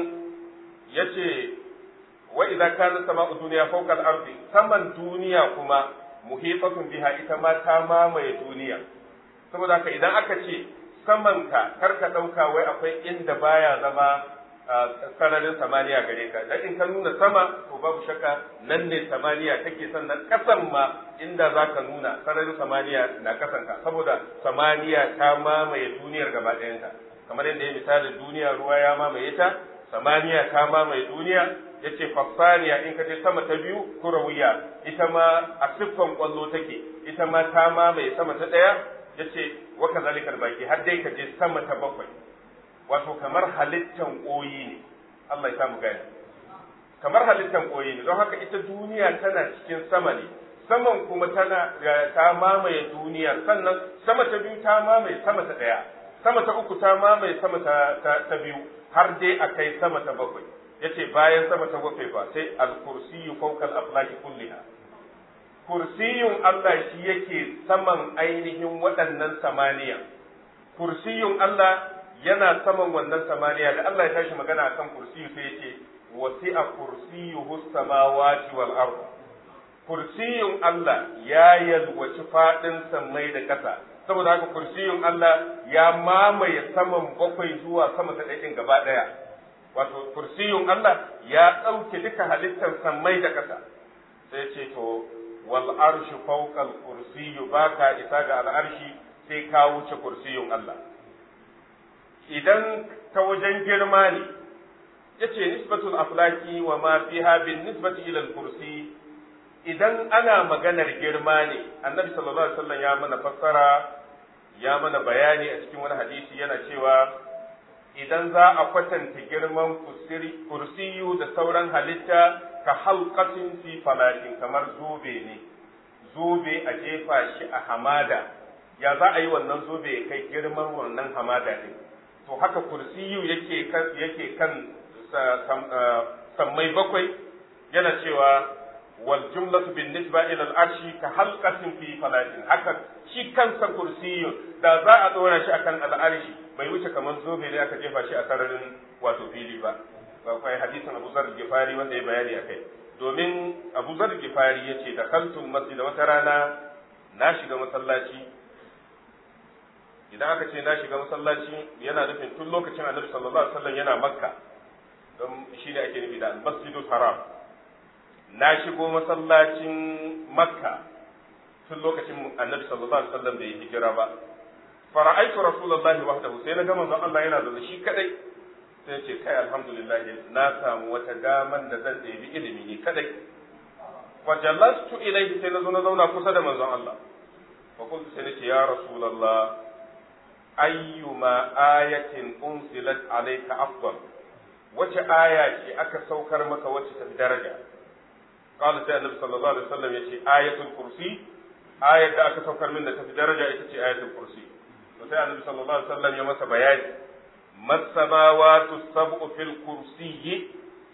yace wa idza kanat sama'u dunya fawqa al-ardi saman duniya kuma muhitatun biha ita ma ta mamaye duniya saboda haka idan aka ce saman ka kar ka dauka wai akwai inda baya zama sararin samaniya gare ka dan in ka nuna sama to babu shakka nan ne samaniya take sannan kasan ma inda zaka nuna sararin samaniya na kasan ka saboda samaniya ta mamaye duniyar gaba ɗayanta kamar yadda ya misali duniya ruwa ya mamaye ta samaniya ta mamaye duniya yace fassaniya in ka je sama ta biyu kurawiya ita ma a siffan kwallo take ita ma ta mamaye sama ta ɗaya yace wa kazalikal baki har dai ka je sama ta bakwai wato kamar halittan koyi ne Allah ya samu gani kamar halittan koyi ne don haka ita duniya tana cikin sama ne saman kuma tana ta mamaye duniya sannan sama ta biyu ta mamaye sama ta ɗaya sama ta uku ta mamaye sama ta, ta, biyu har dai a kai sama ta bakwai yace bayan sama ta bakwai fa sai al-kursiyyu fawqa al-aflaki kulliha kursiyun Allah shi yake saman ainihin waɗannan samaniya kursiyun Allah yana saman wannan samaniya da Allah ya tashi magana akan kursiyu sai yace wasi'a kursiyuhu samawati wal ardh kursiyun Allah ya yalwaci faɗin sammai da ƙasa saboda haka kursiyun Allah ya mamaye saman bakwai zuwa sama ta ɗaiɗin gaba ɗaya wato kursiyun Allah ya ɗauke duka halittar sammai da ƙasa sai ce to wal arshu fawqa al kursiyyu baka isa ga al arshi sai ka wuce kursiyun Allah idan ta wajen girma ne yace nisbatul aflaki wa ma fiha bin nisbati ila al kursi idan ana maganar girma ne annabi sallallahu alaihi wasallam ya mana fassara ya mana bayani a cikin wani hadisi yana cewa idan za a kwatanta girman kursiyu da sauran halitta ka halqatin fi falakin kamar zobe ne zobe a jefa shi a hamada ya za a yi wannan zobe ya kai girman wannan hamada ne to haka kursiyu yake kan yake kan sammai bakwai yana cewa wal jumlatu bin nisba ila al arshi ka halqatin fi falatin haka shi kansa kursiyun da za a dora shi akan al arshi bai wuce kamar zobe ne aka jefa shi a sararin wato fili ba akwai hadisin Abu Zar Gifari wanda ya bayani akai domin Abu Zar Gifari yace da kaltul masjid wata rana na shiga masallaci idan aka ce na shiga masallaci yana nufin tun lokacin Annabi sallallahu alaihi wasallam yana Makka don shi ne ake nufi da Masjidul Haram na shigo masallacin Makka tun lokacin Annabi sallallahu alaihi wasallam bai hijira ba fara'aitu rasulullahi wahdahu sai na ga manzon Allah yana zaune shi kadai sai ce kai alhamdulillah na samu wata daman da zan ɗebi ilimi ne kadai wa jallastu ilayhi sai na zo na zauna kusa da manzon Allah fa qultu sai nace ya rasulullah ayyuma ayatin unzilat alayka afdal wace aya ce aka saukar maka wacce ta daraja qala sai annabi sallallahu alaihi wasallam yace ayatul kursi ayat da aka saukar min da ta fi daraja ita ce ayatul kursi to sai annabi sallallahu alaihi wasallam ya masa bayani masamawatu sab'u fil kursiyyi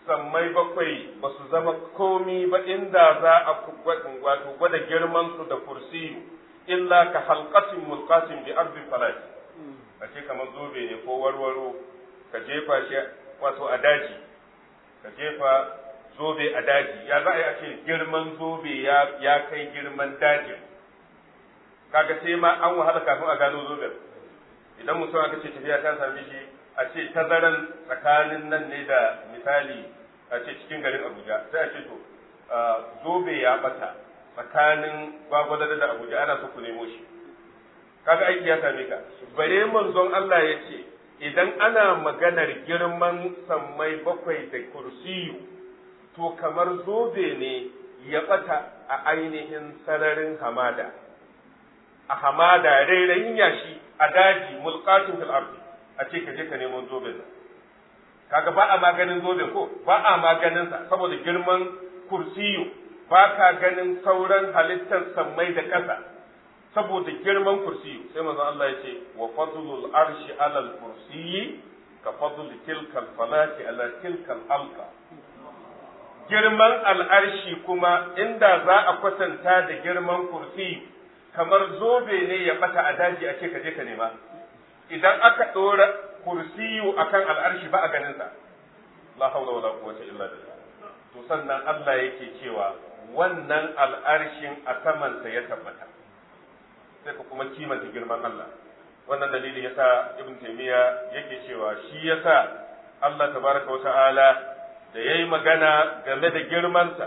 sammai bakwai ba su zama komi ba inda za a wato gwada girman su da kursiyu illa ka halqatin mulqatin bi ardi falati a ce kamar zobe ne ko warwaro ka jefa shi wato a daji ka jefa zobe a daji ya za a yi a ce girman zobe ya kai girman dajin kaga sai ma an wahala kafin a gano zoben idan mutum aka ce tafiya ta same shi a ce tazaran tsakanin nan ne da misali a ce cikin garin abuja sai a ce to zobe ya bata tsakanin gwagwalada da abuja ana so ku nemo shi kaga aiki ya same ka bare manzon Allah ya ce idan ana maganar girman sammai bakwai da kursiyu to kamar zobe ne ya bata a ainihin sararin hamada a hamada rairayin yashi a daji mulqatin fil ardi a ce ka je ka nemo zoben nan kaga ba a maganin zoben ko ba a maganin sa saboda girman kursiyu ba ka ganin sauran halittar sammai da ƙasa saboda girman kursiyu sai manzo Allah ya ce wa fadlul arshi ala al kursiyi ka fadl tilka al falati ala tilka al halqa girman al'arshi kuma inda za a kwatanta da girman kursiyu kamar zobe ne ya bata a daji a ce ka je ka nema idan aka ɗora kursiyu akan al'arshi ba a ganin sa la haula wala quwwata illa billah to sannan Allah yake cewa wannan al'arshin a samansa ya tabbata sai ka kuma kimanta girman Allah wannan dalili yasa ibn taymiya yake cewa shi yasa Allah tabaraka wa ta'ala da yayi magana game da girmansa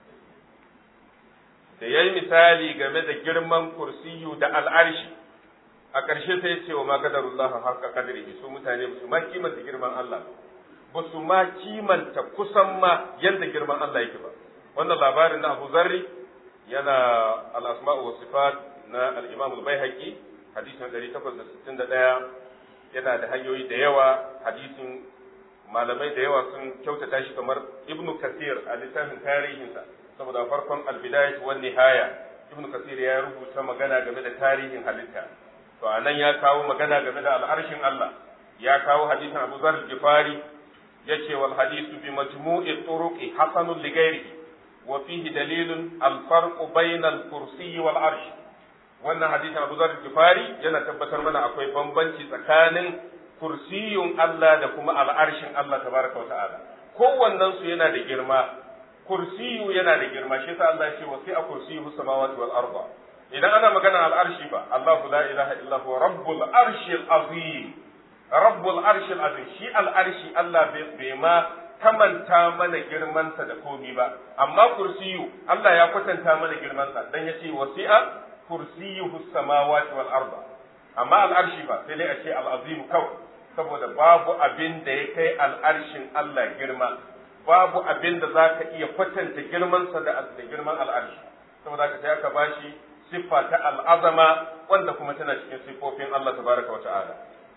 da yayi misali game da girman kursiyu da al'arshi a ƙarshe sai ya ce wa ma qadarullah haqqa qadrihi su mutane ba su ma kimanta girman Allah ba su ma kimanta kusan ma yadda girman Allah yake ba wannan labarin na Abu Zarri yana al-asma'u wa sifat na al-Imam al-Baihaqi hadisin 861 yana da hanyoyi da yawa hadisin malamai da yawa sun kyautata shi kamar Ibn Kathir a littafin tarihinsa saboda farkon al-bidayah wa nihaya Ibn Kathir ya rubuta magana game da tarihin halitta to anan ya kawo magana game da al'arshin Allah ya kawo hadisin Abu Zar Gifari yace wal hadisu bi majmu'i turuqi hasanun li ghairihi wa fihi dalilun al farqu bayna al kursi wal arsh wannan hadisin Abu Zar Gifari yana tabbatar mana akwai bambanci tsakanin kursiyun Allah da kuma al'arshin Allah tabaraka wa ta'ala kowannen su yana da girma kursiyu yana da girma shi yasa Allah ya ce wasi'a kursiyyu samawati wal arda idan ana magana al'arshi ba Allahu la ilaha illa huwa rabbul arshil azim rabbul arshil azim shi al'arshi Allah bai ma kamanta mana girmansa da komi ba amma kursiyu Allah ya kwatanta mana girmansa dan yace wasi'a kursiyuhu samawati wal arda amma al'arshi ba sai dai a ce al'azim kawai saboda babu abin da ya kai al'arshin Allah girma babu abin da za ka iya kwatanta girmansa da girman al'arshi saboda ka sai aka bashi siffa ta al'azama wanda kuma tana cikin siffofin Allah tabaraka wa ta'ala.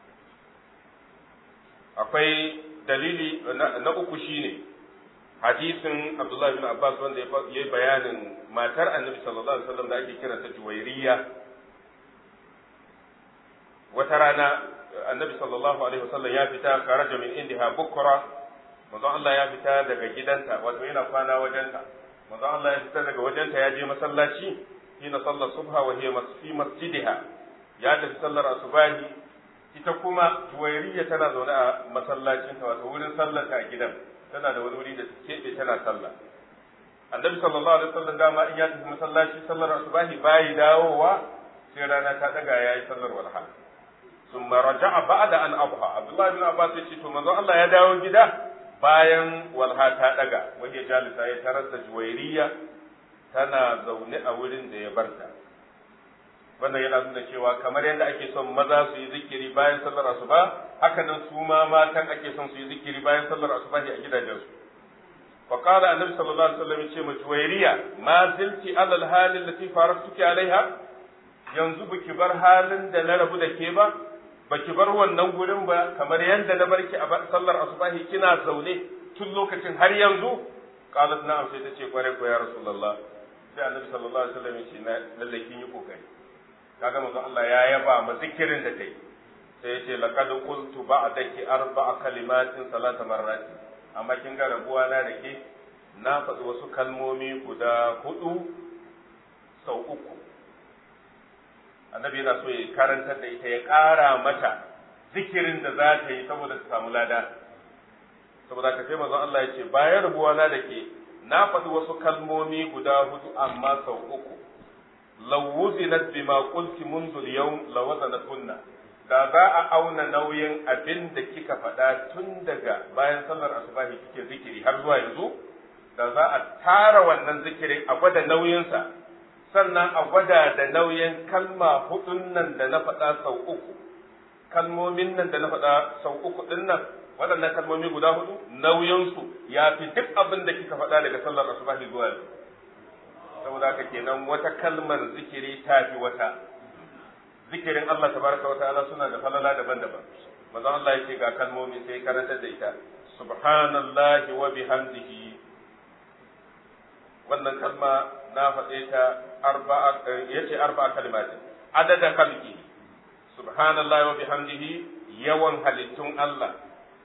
Akwai dalili na uku shine hadisin Abdullah bin Abbas wanda ya yi bayanin matar annabi sallallahu alaihi wasallam da ake kiranta Juwairiya. Wata rana annabi sallallahu alaihi wasallam ya fita karaja min indiha bukra manzon Allah ya fita daga gidanta wato yana kwana wajenta manzon Allah ya fita daga wajenta ya je masallaci hina sallar subha wa hiya fi masjidiha ya tafi sallar asubahi ita kuma juwairiya tana zaune a masallacin ta wato wurin sallar ta a gidan tana da wani wuri da keɓe tana sallah annabi sallallahu alaihi wasallam dama in ya tafi masallaci sallar asubahi bayi dawowa sai rana ta daga yayi sallar walha ثم رجع بعد أن أضحى عبد الله بن عباس يقول to manzon Allah ya dawo gida bayan walha ta daga wani jalisa ya tarar da juwairiya tana zaune a wurin da ya barta wannan yana nuna cewa kamar yadda ake son maza su yi zikiri bayan sallar asuba haka nan su ma matan ake son su yi zikiri bayan sallar asuba a gidajensu fa qala annabi sallallahu alaihi wasallam yace ma juwairiya ma zilti ala alhal allati faratuki alaiha yanzu baki bar halin da na rabu da ke ba baki bar wannan gurin ba kamar yadda na barki a sallar asubahi kina zaune tun lokacin har yanzu qalat na'am sai ta ce kware ko ya rasulullah sai annabi sallallahu alaihi wasallam ya ce na lalle kin yi kokari kaga manzo Allah ya yaba ma zikirin da kai sai ya ce laqad qultu ba'daki arba'a kalimatin salata marrati amma kin ga rabuwa na da ke na faɗi wasu kalmomi guda hudu sau uku annabi yana so ya karantar da ita ya ƙara mata zikirin da za ta yi saboda ta samu lada saboda ka sai manzon Allah ya ce bayan rabuwa na da ke na faɗi wasu kalmomi guda hudu amma sau uku law wuzinat bima qulti منذ اليوم lawazanatunna da za a auna nauyin abin da kika faɗa tun daga bayan sallar asubahi kike zikiri har zuwa yanzu da za a tara wannan zikirin a gwada nauyinsa sannan a gwada da nauyin kalma hudun nan da na faɗa sau uku kalmomin nan da na faɗa sau uku ɗin nan waɗannan kalmomi guda hudu nauyinsu ya fi duk abin da kika faɗa daga sallar asubahi zuwa yanzu saboda haka kenan wata kalmar zikiri ta fi wata zikirin Allah tabaraka wa ta'ala suna da falala daban-daban manzon Allah yake ga kalmomi sai karantar da ita subhanallahi wa bihamdihi wannan kalma na faɗe ta arba'a yace arba'a kalimatin adada khalqi subhanallahi wa bihamdihi yawan halittun Allah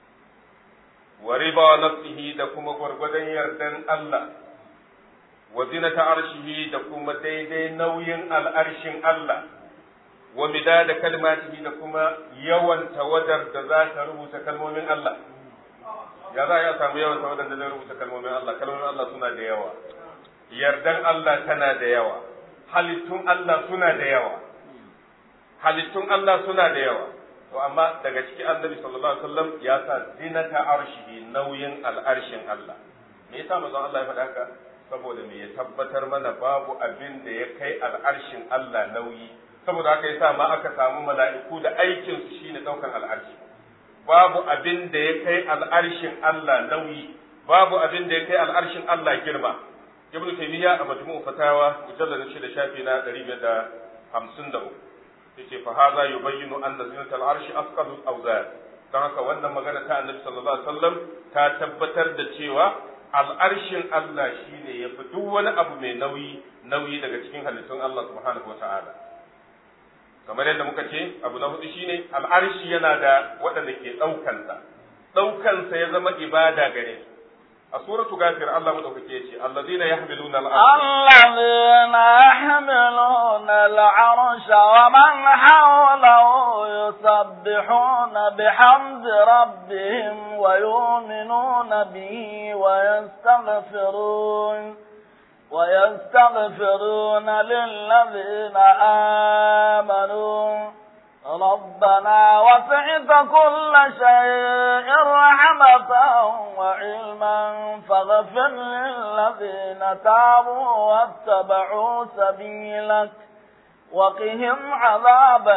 wa riba nafsihi da kuma gwargwadon yardan Allah wa zinata arshihi da kuma daidai nauyin al'arshin Allah wa midada kalmatihi da kuma yawan tawadar da za ta rubuta kalmomin Allah ya za a samu yawan tawadar da zai rubuta kalmomin Allah kalmomin Allah suna da yawa yardan Allah tana da yawa halittun Allah suna da yawa halittun Allah suna da yawa to amma daga ciki annabi sallallahu alaihi wasallam ya sa zinata arshihi nauyin al'arshin Allah me yasa manzon Allah ya faɗa haka saboda me ya tabbatar mana babu abin da ya kai al'arshin Allah nauyi saboda haka yasa ma aka samu mala'iku da aikin su shine daukan al'arshi babu abin da ya kai al'arshin Allah nauyi babu abin da ya kai al'arshin Allah girma ibnu taymiya a majmu'u fatawa mujallad 6 shafi na 553 yace fa hadha yubayyinu anna zinata al'arshi asqalu al-awzan dan haka wannan magana ta annabi sallallahu alaihi wasallam ta tabbatar da cewa al'arshin Allah shine yafi duk wani abu mai nauyi nauyi daga cikin halittun Allah subhanahu wata'ala kamar yadda muka ce abu na hudu shine al'arshi yana da waɗanda ke ɗaukansa ɗaukansa ya zama ibada gare su a suratu gafir Allah madaukake ya ce allazina yahmiluna الذين يحملون العرش ومن حوله يسبحون بحمد ربهم ويؤمنون به ويستغفرون ويستغفرون للذين آمنوا ربنا وسعت كل شيء رحمة وعلما فاغفر للذين تابوا واتبعوا سبيلك وقهم عذاب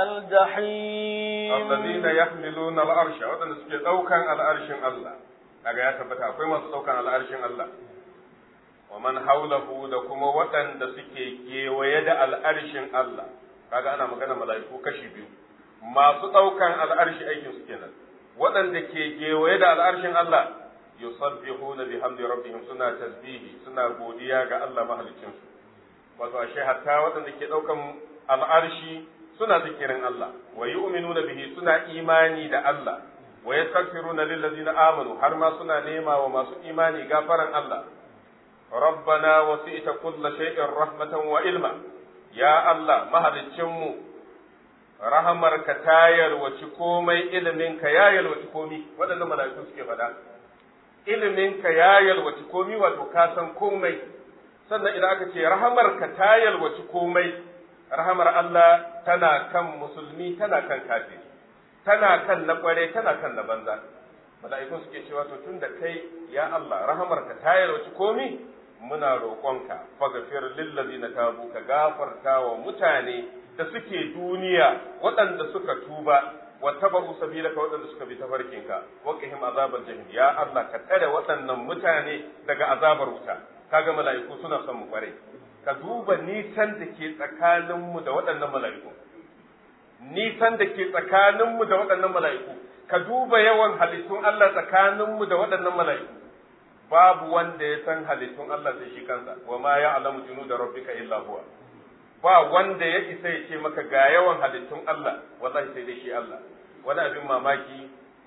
الجحيم الذين يحملون العرش ودن suke daukan al'arshin Allah kaga ya tabbata akwai masu daukan al'arshin Allah wa man haulahu da kuma waɗanda suke kewaye da al'arshin Allah kaga ana magana mala'iku kashi biyu masu ɗaukan al'arshi aikin su kenan waɗanda ke gewaye da al'arshin Allah yusabbihuna bihamdi rabbihim suna tasbihi suna godiya ga Allah mahaliccin su wato ashe hatta waɗanda ke ɗaukan al'arshi suna zikirin Allah wa yu'minuna bihi suna imani da Allah wa yastaghfiruna lil ladzina amanu har ma suna nema wa masu imani gafaran Allah ربنا وسئت كل شيء رحمة وعلما يا الله مهدتشمو rahamar ka ta yalwaci komai ilimin ka ya yalwaci komi waɗannan mala'iku suke faɗa ilimin ka ya yalwaci komi wato ka san komai sannan idan aka ce rahamar ka ta yalwaci komai rahamar Allah tana kan musulmi tana kan kafiri tana kan na kware tana kan na banza mala'ikun suke cewa to tun da kai ya Allah rahamar ka ta yalwaci komi muna roƙonka faghfir lil ladzina tabu ka gafarta wa mutane da suke duniya waɗanda suka tuba wa tabahu sabilaka waɗanda suka bi tafarkinka wa qihim azabal jahim ya Allah ka tsare waɗannan mutane daga azabar wuta kaga mala'iku suna son mu kware ka duba nisan da ke tsakanin mu da waɗannan mala'iku nisan da ke tsakanin mu da waɗannan mala'iku ka duba yawan halittun Allah tsakanin mu da waɗannan mala'iku babu wanda ya san halittun Allah sai shi kansa wa ma ya'lamu junuda rabbika illa huwa ba wanda ya isa ya ce maka ga yawan halittun Allah wallahi sai dai shi Allah wani abin mamaki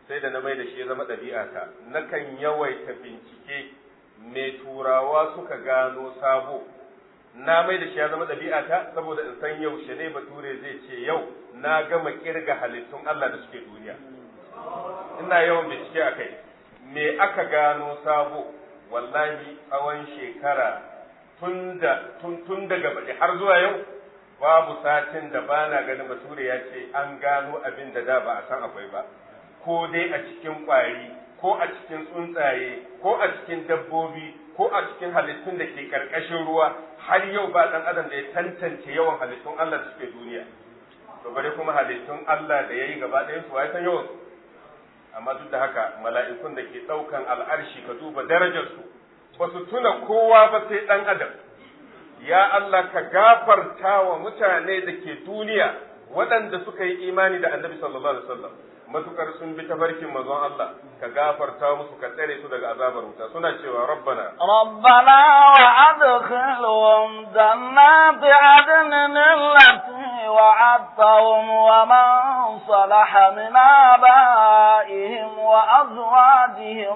sai da na mai da shi ya zama ɗabi'ata nakan yawaita bincike me turawa suka gano sabo na mai da shi ya zama ɗabi'ata saboda in san yaushe ne bature zai ce yau na gama kirga halittun Allah da suke duniya ina yawan bincike a kai me aka gano sabo wallahi tsawon shekara tun daga baɗi har zuwa yau babu satin da ba na ganin bature ya ce an gano abin da da ba a san akwai ba ko dai a cikin ƙwari ko a cikin tsuntsaye ko a cikin dabbobi ko a cikin halittun da ke ƙarƙashin ruwa har yau ba ɗan adam da ya tantance yawan halittun Allah da suke duniya to bare kuma halittun Allah da ya yi gaba ɗayan su san yawan su amma duk da haka mala'ikun da ke ɗaukan al'arshi ka duba darajarsu ba su tuna kowa ba sai ɗan adam ya Allah ka gafarta wa mutane da ke duniya waɗanda suka yi imani da annabi sallallahu alaihi wasallam matukar sun bi tafarkin manzon Allah ka gafarta musu ka tsare su daga azabar wuta suna cewa rabbana ربنا وأدخلهم جنات عدن التي وعدتهم ومن صلح من آبائهم وأزواجهم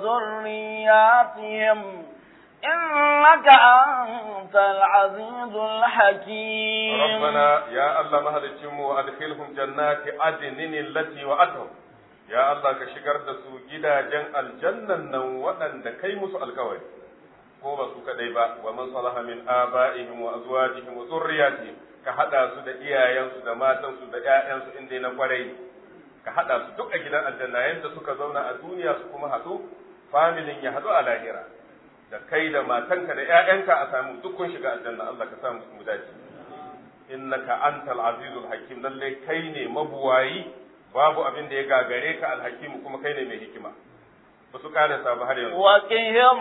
وذرياتهم إنك أنت العزيز الحكيم ربنا يا الله مهلكهم وأدخلهم جنات عدن التي وعدتهم يا الله كشكر دسو جدا جن الجنة نو وأن كي مسو الكوي ko ba su kadai ba wa man salaha min abaihim wa azwajihim wa zurriyatihim ka hada su da iyayensu da matansu da ƴaƴansu inda na kwarai ka hada su duk a gidan aljanna yanda suka zauna a duniya su kuma haɗu familin ya haɗu a lahira da kai da matanka da ƴaƴanka a samu duk kun shiga aljanna Allah ka samu mu dace innaka antal azizul hakim lalle kai ne mabuwayi babu abin da ya gagare ka alhakim kuma kai ne mai hikima ba su kare sabu har yanzu وقهم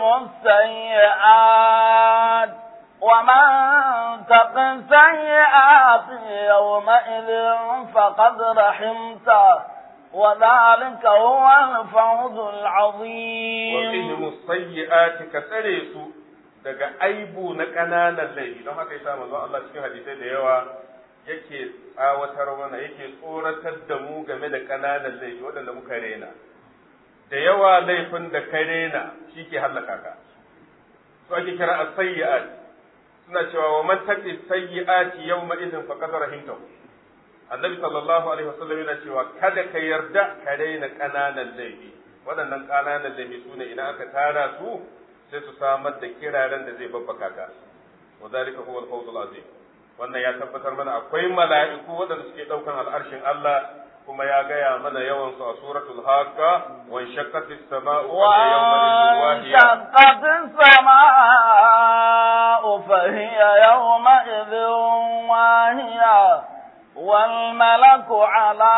السيئات ومن تق السيئات يومئذ فقد رحمته وذلك هو الفوز العظيم وقهم السيئات كسره su daga aibu na ƙananan laifi don haka yasa manzon Allah cikin hadisai da yawa yake tsawatar mana yake tsoratar da mu game da ƙananan laifi waɗanda muka rena da yawa laifin da ka rena shi ke hallaka ka su ake kira a sayyi'at suna cewa wa man taqi sayyi'ati yawma idin faqad rahimtahu annabi sallallahu alaihi wasallam yana cewa kada ka yarda ka rena ƙananan laifi waɗannan ƙananan laifi su ne idan aka tara su sai su samar da kiraren da zai babbaka ka wa zalika huwa al-fawzul azim wannan ya tabbatar mana akwai mala'iku waɗanda suke ɗaukan al'arshin Allah kuma ya gaya mana yawan su a suratul haqqa wa shaqqatis sama'u fa وانشقت السماء فهي يومئذ واهية والملك على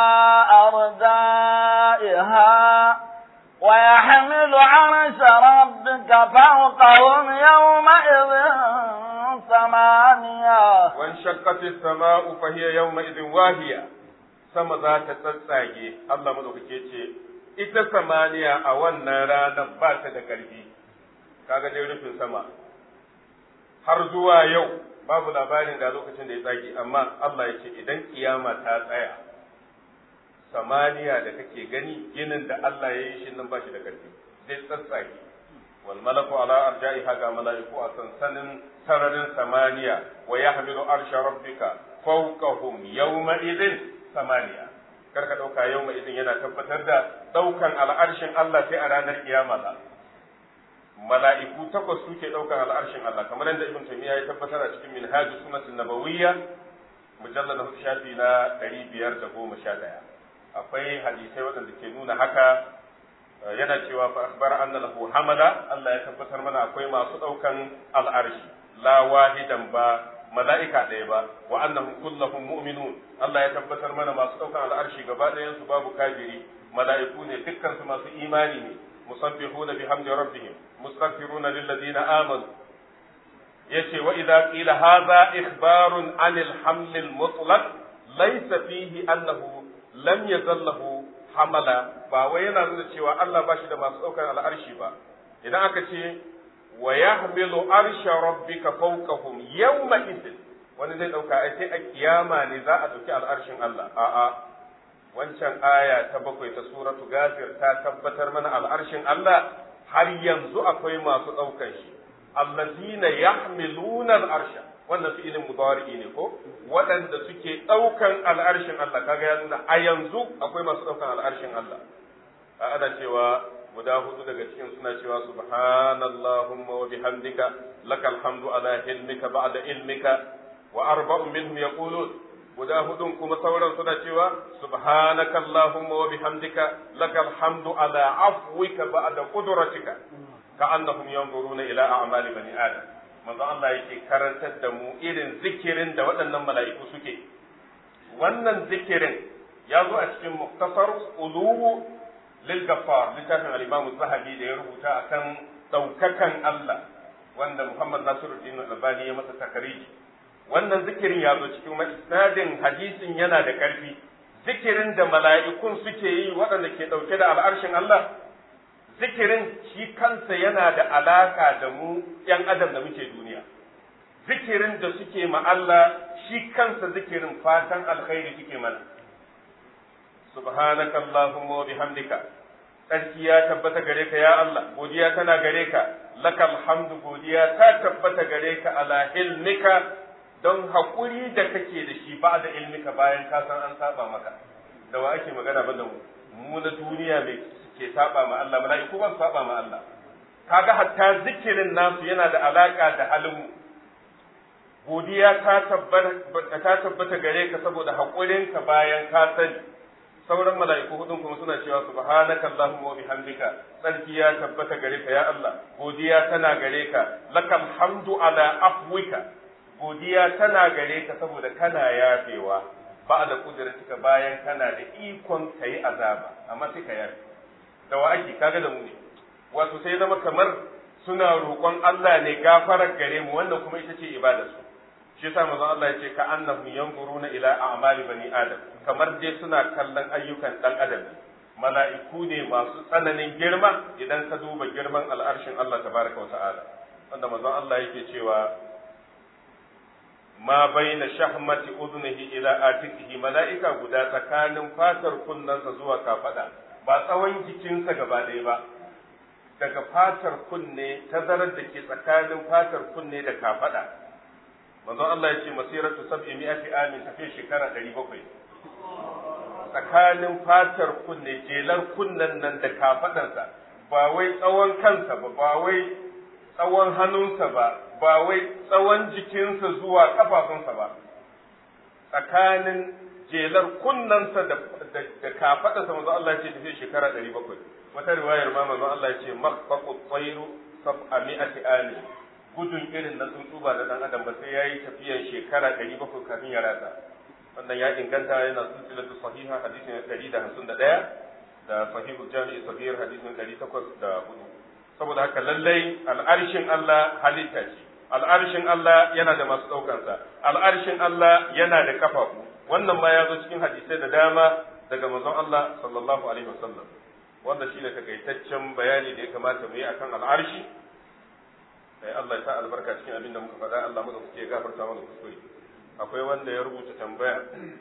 أرجائها ويحمل عرش ربك فوقهم يومئذ ثمانية وانشقت السماء فهي يومئذ واهية sama za ta tsatsage Allah madaukake ce ita samaniya a wannan ranar ba ta da ƙarfi kaga dai rufin sama har zuwa yau babu labarin da lokacin da ya tsage amma Allah ya ce idan kiyama ta tsaya samaniya da kake gani ginin da Allah ya yi shi nan ba shi da ƙarfi zai tsatsage wal malaku ala arja'iha ga mala'iku a sansanin sararin samaniya wa yahmilu arsha rabbika fawqahum yawma idin samaniya kar ka ɗauka yau mai izin yana tabbatar da ɗaukan al'arshin Allah sai a ranar kiyama ba mala'iku takwas suke ɗaukan al'arshin Allah kamar yadda ibn taymiya ya tabbatar a cikin minhaj sunnatin nabawiyya mujallad shafi na ɗari biyar da goma sha ɗaya akwai hadisai waɗanda ke nuna haka yana cewa fa akhbar anna lahu hamala Allah ya tabbatar mana akwai masu ɗaukan al'arshi la wahidan ba mala'ika ɗaya ba wa annahum kullahum mu'minun Allah ya tabbatar mana masu ɗaukan al'arshi gaba ɗayan su babu kafiri mala'iku ne dukkan su masu imani ne musabbihuna bihamdi rabbihim mustaghfiruna lil ladina amanu yace wa idza qila hadha ikhbarun anil haml al mutlaq laysa fihi annahu lam yazal lahu hamala ba wai yana nuna cewa Allah ba shi da masu ɗaukan al'arshi ba idan aka ce wa yahmilu arsha rabbika fawqahum yawma idin wani zai dauka ai sai a kiyama ne za a dauki al'arshin Allah a'a wancan aya ta bakwai ta suratu gafir ta tabbatar mana al'arshin Allah har yanzu akwai masu ɗaukan shi allazina yahmiluna al'arsha wannan fi'ilin mudari ne ko waɗanda suke ɗaukan al'arshin Allah kaga ya nuna a yanzu akwai masu ɗaukan al'arshin Allah ana cewa guda hudu daga cikin suna cewa subhanallahumma wa bihamdika lakal hamdu ala hilmika ba'da ilmika wa arba'un minhum yaqulun guda hudun kuma sauran suna cewa subhanaka allahumma wa bihamdika lakal hamdu ala afwika ba'da qudratika ka'annahum yanzuruna ila a'mali bani adam manzo Allah yake karantar da mu irin zikirin da waɗannan mala'iku suke wannan zikirin ya zo a cikin muktasar uluwu lil gaffar littafin al-imam zahabi da ya rubuta akan daukakan Allah wanda Muhammad Nasiruddin Albani ya masa takariji wannan zikirin ya zo cikin isnadin hadisin yana da ƙarfi zikirin da mala'ikun suke yi waɗanda ke ɗauke da al'arshin Allah zikirin shi kansa yana da alaka da mu ‘yan adam da muke duniya zikirin da suke ma Allah shi kansa zikirin fatan alkhairi suke mana subhanaka Allahumma wa bihamdika tsarki ya tabbata gare ka ya Allah godiya tana gare ka lakal hamdu godiya ta tabbata gare ka ala ilmika don haƙuri da kake da shi ba da ilmika bayan ka san an saba maka da wa ake magana ba da mu mu na duniya mai ke saba ma Allah mala'iku ban saba ma Allah kaga hatta zikirin nasu yana da alaka da halin mu godiya ta tabbata ta tabbata gare ka saboda haƙurin ka bayan ka sani sauran mala'iku hudun kuma suna cewa subhanaka allahumma wa bihamdika sarki ya tabbata gare ka ya Allah godiya tana gare ka lakal hamdu ala afwika godiya tana gare ka saboda kana yafewa ba da kudratika bayan kana da ikon kai azaba amma sai ka yafe da wa ake kaga da mu ne wato sai zama kamar suna roƙon Allah ne gafarar gare mu wannan kuma ita ce ibadar su shi yasa manzon Allah ya ce ka annahum yanzuruna ila a'mali bani adam kamar dai suna kallon ayyukan dan adam mala'iku ne masu tsananin girma idan ka duba girman al'arshin Allah tabaraka wa ta'ala wanda manzon Allah yake cewa ma baina shahmati udhnihi ila atiqihi mala'ika guda tsakanin fatar kunnensa zuwa kafada ba tsawon jikinsa gaba ɗaya ba daga fatar kunne tazarar da ke tsakanin fatar kunne da kafada manzon Allah ya ce masiratu sab'i mi'ati amin tafi shekara 700 tsakanin fatar kunne jelar kunnen nan da kafadarsa ba wai tsawon kansa ba ba wai tsawon hannunsa ba ba wai tsawon jikinsa zuwa kafafunsa ba tsakanin jelar kunnensa da da kafadarsa manzon Allah ya ce tafi shekara 700 wata riwayar ma manzon Allah ya ce maqbaqu tsayru sab'a mi'ati amin gudun irin na tsuntsu ba da dan adam ba sai yayi tafiyan shekara 700 kafin ya rasa wannan ya inganta yana silsilatu sahiha hadisin 151 da sahihu jami'i sabir hadisin 804 saboda haka lallai al'arshin Allah halitta ce al'arshin Allah yana da masu ɗaukansa al'arshin Allah yana da kafafu wannan ma ya zo cikin hadisai da dama daga manzon Allah sallallahu alaihi wasallam wanda shine takaitaccen bayani da ya kamata mu yi akan al'arshi sai Allah ya sa albarka cikin abin da muka faɗa Allah muka kuke gafarta mana kuskure akwai wanda ya rubuta tambaya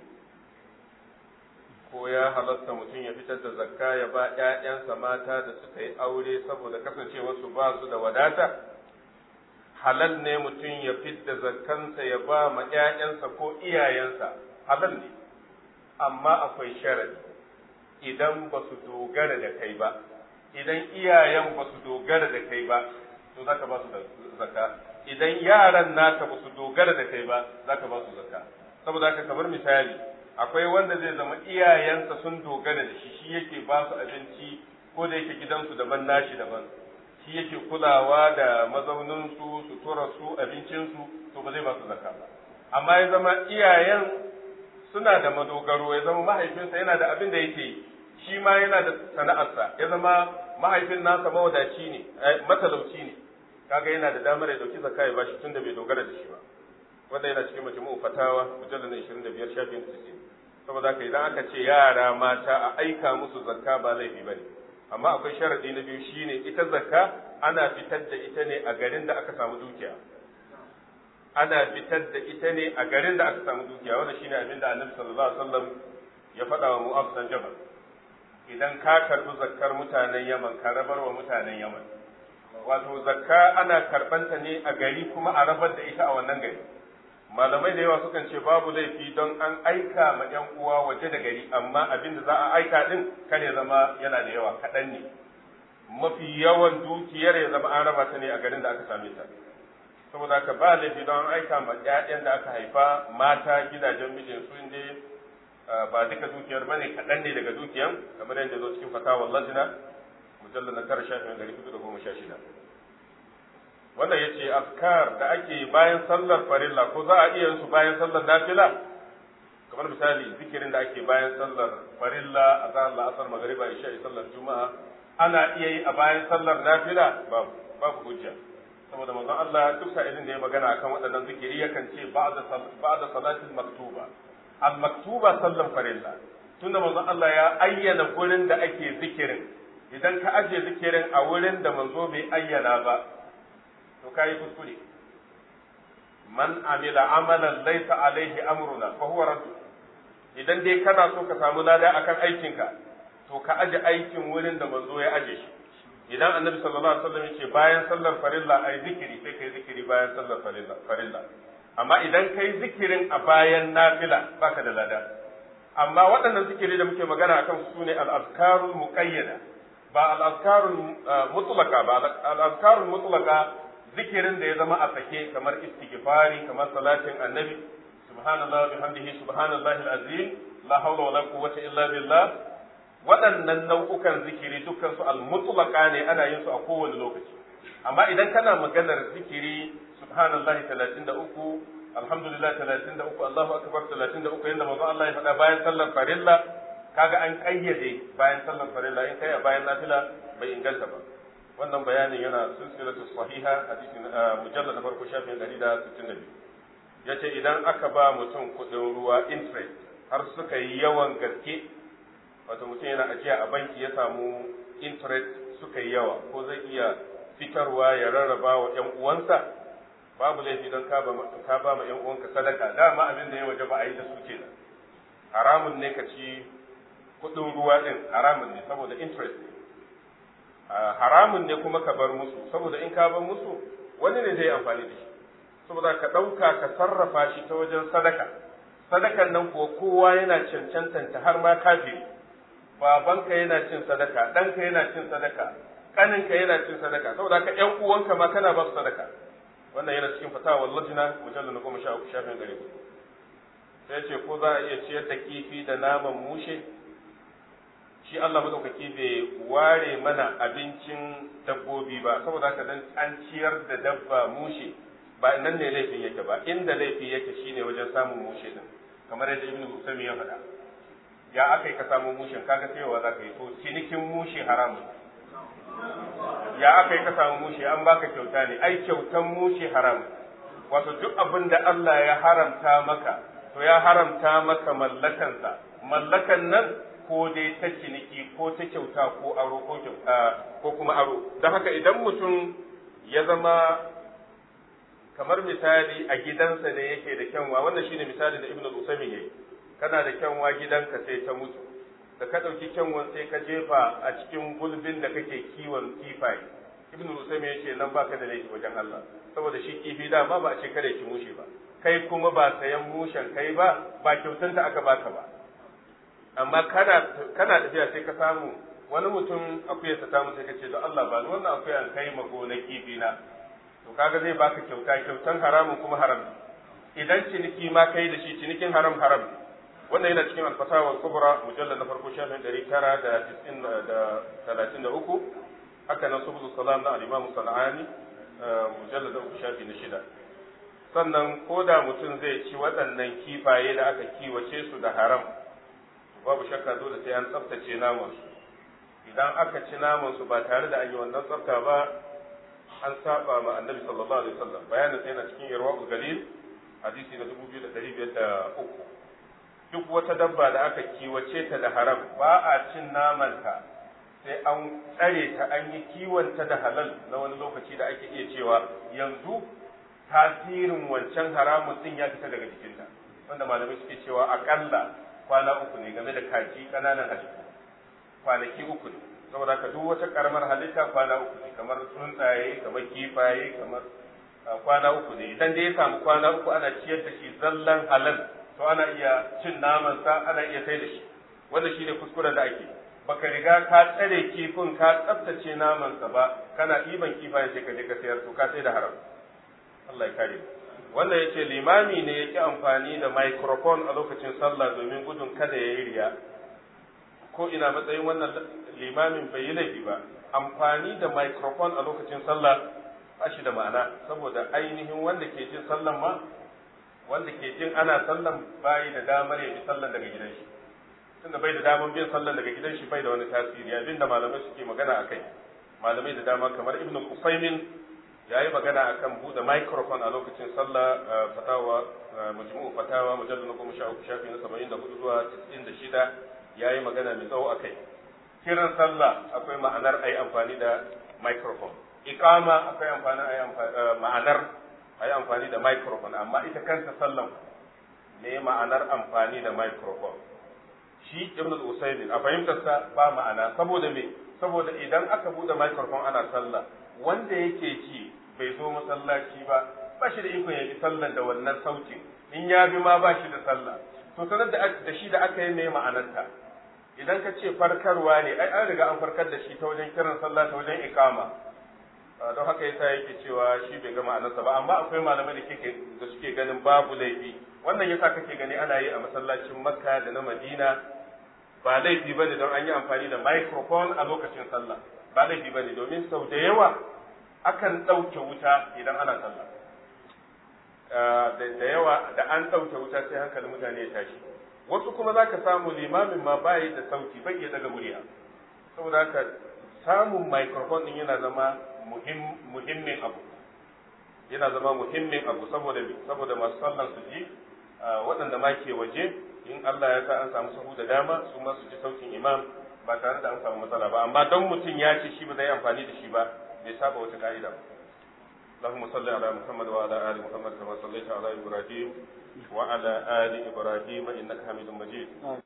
ko ya halatta mutum ya fitar da zakka ya ba ƴaƴansa mata da suka yi aure saboda kasancewar su ba su da wadata halal ne mutum ya fitar zakkansa ya ba ma ƴaƴansa ko iyayensa halal ne amma akwai sharadi idan ba su dogara da kai ba idan iyayen ba su dogara da kai ba to za ka ba su zakka idan yaran naka ba su dogara da kai ba za ka ba su zakka saboda haka kamar misali akwai wanda zai zama iyayensa sun dogara da shi shi yake ba su abinci ko da yake gidansu daban nashi daban shi yake kulawa da mazauninsu suturarsu abincinsu to ba zai ba su zakka ba amma ya zama iyayen suna da madogaro ya zama mahaifinsa yana da abin da yake yi shi ma yana da sana'arsa ya zama mahaifin nasa mawadaci ne matalauci ne kaga yana da damar ya dauki zakka ya bashi tunda bai dogara da shi ba wanda yana cikin majmu'u fatawa mujallal na 25 shafin 90 saboda haka idan aka ce yara mata a aika musu zakka ba laifi bane amma akwai sharadi na biyu shine ita zakka ana fitar da ita ne a garin da aka samu dukiya ana fitar da ita ne a garin da aka samu dukiya wanda shine abin da Annabi sallallahu alaihi wasallam ya faɗa wa mu'az dan jabal idan ka karbi zakkar mutanen yaman ka rabar wa mutanen yaman wato zakka ana karbanta ne a gari kuma a rabar da ita a wannan gari malamai da yawa sukan ce babu laifi don an aika ma yan uwa waje da gari amma abin da za a aika din kar ya zama yana da yawa kaɗan ne mafi yawan dukiyar ya zama an raba ta ne a garin da aka same ta saboda haka ba laifi don an aika ma ƴaƴan da aka haifa mata gidajen mijin su inda ba duka dukiyar ba ne kaɗan ne daga dukiyan kamar yadda zo cikin fatawar lajina mujallar na tara shafin ɗari hudu da goma sha shida wannan ya ce afkar da ake bayan sallar farilla ko za a iya su bayan sallar nafila kamar misali zikirin da ake bayan sallar farilla a zahar la'asar magariba isha sallar juma'a ana iya yi a bayan sallar nafila babu babu hujja saboda manzon Allah duk sa'ilin da ya magana akan waɗannan zikiri yakan ce ba'da ba'da salatil maktuba al maktuba sallan farilla tunda manzon Allah ya ayyana gurin da ake zikirin idan ka aje zikirin a wurin da manzo bai ayyana ba to kai kuskure man amila amalan laysa alaihi amruna fa huwa radd idan dai kana so ka samu lada akan aikinka to ka aje aikin wurin da manzo ya aje shi idan annabi sallallahu alaihi wasallam yace bayan sallar farilla ai zikiri sai kai zikiri bayan sallar farilla farilla amma idan kai zikirin a bayan nafila baka da lada amma waɗannan zikiri da muke magana akan su ne al-azkarul muqayyada ba al-azkarul mutlaqa ba al-azkarul mutlaqa zikirin da ya zama a sake kamar istighfari kamar salatin annabi subhanallah bihamdihi subhanallahi al-azim la hawla wala quwwata illa billah waɗannan nau'ukan zikiri dukkan su al-mutlaqa ne ana yin su a kowane lokaci amma idan kana maganar zikiri subhanallahi 33 alhamdulillah 33 Allahu akbar 33 yanda manzo Allah ya faɗa bayan sallar farilla kaga an kayyade bayan sallar farilla in kai a bayan nafila bai inganta ba wannan bayanin yana silsilatu sahiha hadisin mujallad na farko shafin 162 yace idan aka ba mutum kuɗin ruwa interest har suka yi yawan gaske wato mutum yana ajiya a banki ya samu interest suka yi yawa ko zai iya fitarwa ya rarraba wa ‘yan uwansa babu laifi don ka ba ma ‘yan uwanka sadaka dama abin da ya waje ba a yi da su kenan haramun ne ka ci kuɗin ruwa ɗin haramun ne saboda interest ne haramun ne kuma ka bar musu saboda in ka bar musu wani ne zai amfani da shi saboda ka ɗauka ka sarrafa shi ta wajen sadaka sadakan nan kuwa kowa yana cancantanta har ma kafiri babanka yana cin sadaka ɗanka yana cin sadaka ƙaninka yana cin sadaka saboda ka ƴan uwanka ma kana ba su sadaka wannan yana cikin fatawa lajina mujallal na goma sha uku shafin gare sai ce ko za a iya ciyar da kifi da naman mushe shi Allah madaukaki bai ware mana abincin dabbobi ba saboda haka dan an ciyar da dabba mushe ba nan ne laifin yake ba inda laifi yake shine wajen samun mushe din kamar yadda ibnu Usaymi ya faɗa ya aka yi ka samu mushin kaga sayowa za ka yi to cinikin mushe haramun ya aka yi ka samu mushe an baka kyauta ne ai kyautan mushe haramun wato duk abin da Allah ya haramta maka to ya haramta maka mallakansa mallakan nan ko dai ta ciniki ko ta kyauta ko aro ko ko kuma aro don haka idan mutum ya zama kamar misali a gidansa ne yake da kyanwa wannan shine misali da ibnu usaymin yayi kana da kyanwa gidanka sai ta mutu da ka ɗauki kyanwan sai ka jefa a cikin gulbin da kake kiwon kifaye ibnu usaymin yace nan baka da laifi wajen Allah saboda shi kifi da ma ba a ce kada ki mushe ba kai kuma ba sayan mushen kai ba ba kyautanta aka baka ba amma kana kana tafiya sai ka samu wani mutum akuyarsa ta mutu sai ka ce don Allah ba wannan akuyan kai ma gonar kifi na to kaga zai baka kyauta kyautan haramun kuma haram idan ciniki ma kai da shi cinikin haram haram wannan yana cikin alfatawa kubra mujallal na farko shafin ɗari tara da tisin da talatin da uku haka nan subul salam na al-imam sana'ani mujallal da uku shafi na shida sannan ko da mutum zai ci waɗannan kifaye da aka kiwace su da haram babu shakka dole sai an tsaftace naman su idan aka ci naman su ba tare da an yi wannan tsafta ba an saba ma annabi sallallahu alaihi wasallam bayanin sai yana cikin irwaul galil hadisi na 2503 duk wata dabba da aka kiwace ta da haram ba a cin namanta sai an tsare ta an yi kiwonta da halal na wani lokaci da ake iya cewa yanzu tasirin wancan haramun din ya fita daga jikinta wanda malamai suke cewa akalla kwana uku ne game da kaji kananan halittu kwanaki uku ne saboda ka duk wata karamar halitta kwana uku ne kamar tsuntsaye kamar kifaye kamar kwana uku ne idan dai ya samu kwana uku ana ciyar da shi zallan halal to ana iya cin naman sa ana iya sai da shi wanda shine kuskuren da ake baka riga ka tsare kifin ka tsaftace naman sa ba kana ɗiban kifayen sai ka je ka sayar to ka sai da haram Allah ya kare wannan yace limami ne yake amfani da microphone a lokacin sallah domin gudun kada ya yi riya ko ina matsayin wannan limamin bai yi laifi ba amfani da microphone a lokacin sallah ba shi da ma'ana saboda ainihin wanda ke jin sallan ma wanda ke jin ana sallan bai da damar ya bi sallan daga gidan shi tunda bai da damar bin sallan daga gidan shi bai da wani tasiri abin da malamai suke magana akai malamai da dama kamar ibnu Qusaymin ya yi magana akan buɗe microphone a lokacin sallah fatawa majmu'u fatawa mujallal na goma sha uku shafi na saba'in da hudu zuwa tis'in da shida ya yi magana mai tsawo akai kiran sallah akwai ma'anar a yi amfani da microphone iqama akwai amfani a ma'anar a yi amfani da microphone amma ita kanta sallan ne ma'anar amfani da microphone shi ibn al-usaymin a fahimtarsa ba ma'ana saboda me saboda idan aka bude microphone ana sallah wanda yake ji bai zo masallaci ba ba shi da iko ya bi sallan da wannan sautin in ya bi ma ba shi da sallah to sanar da da shi da aka yi ne ma'anarta idan ka ce farkarwa ne ai an riga an farkar da shi ta wajen kiran sallah ta wajen ikama don haka yasa yake cewa shi bai ga ma'anarsa ba amma akwai malamai da kike da suke ganin babu laifi wannan yasa kake gani ana yi a masallacin makka da na madina ba laifi bane don an yi amfani da microphone a lokacin sallah ba laifi bane domin sau da yawa akan ɗauke wuta idan ana sallah da yawa da an ɗauke wuta sai hankalin mutane ya tashi wasu kuma za ka samu limamin ma bayi da sauti bai iya daga murya saboda haka samun microphone din yana zama muhimmin abu yana zama muhimmin abu saboda saboda masu sallan su ji waɗanda ma ke waje in Allah ya sa an samu sahu da dama su ma su ji sautin imam ba tare da an samu matsala ba amma don mutum ya ce shi ba zai amfani da shi ba bai saba wata ka'ida ba اللهم صل على محمد وعلى ال محمد كما صليت على ابراهيم وعلى ال ابراهيم انك حميد مجيد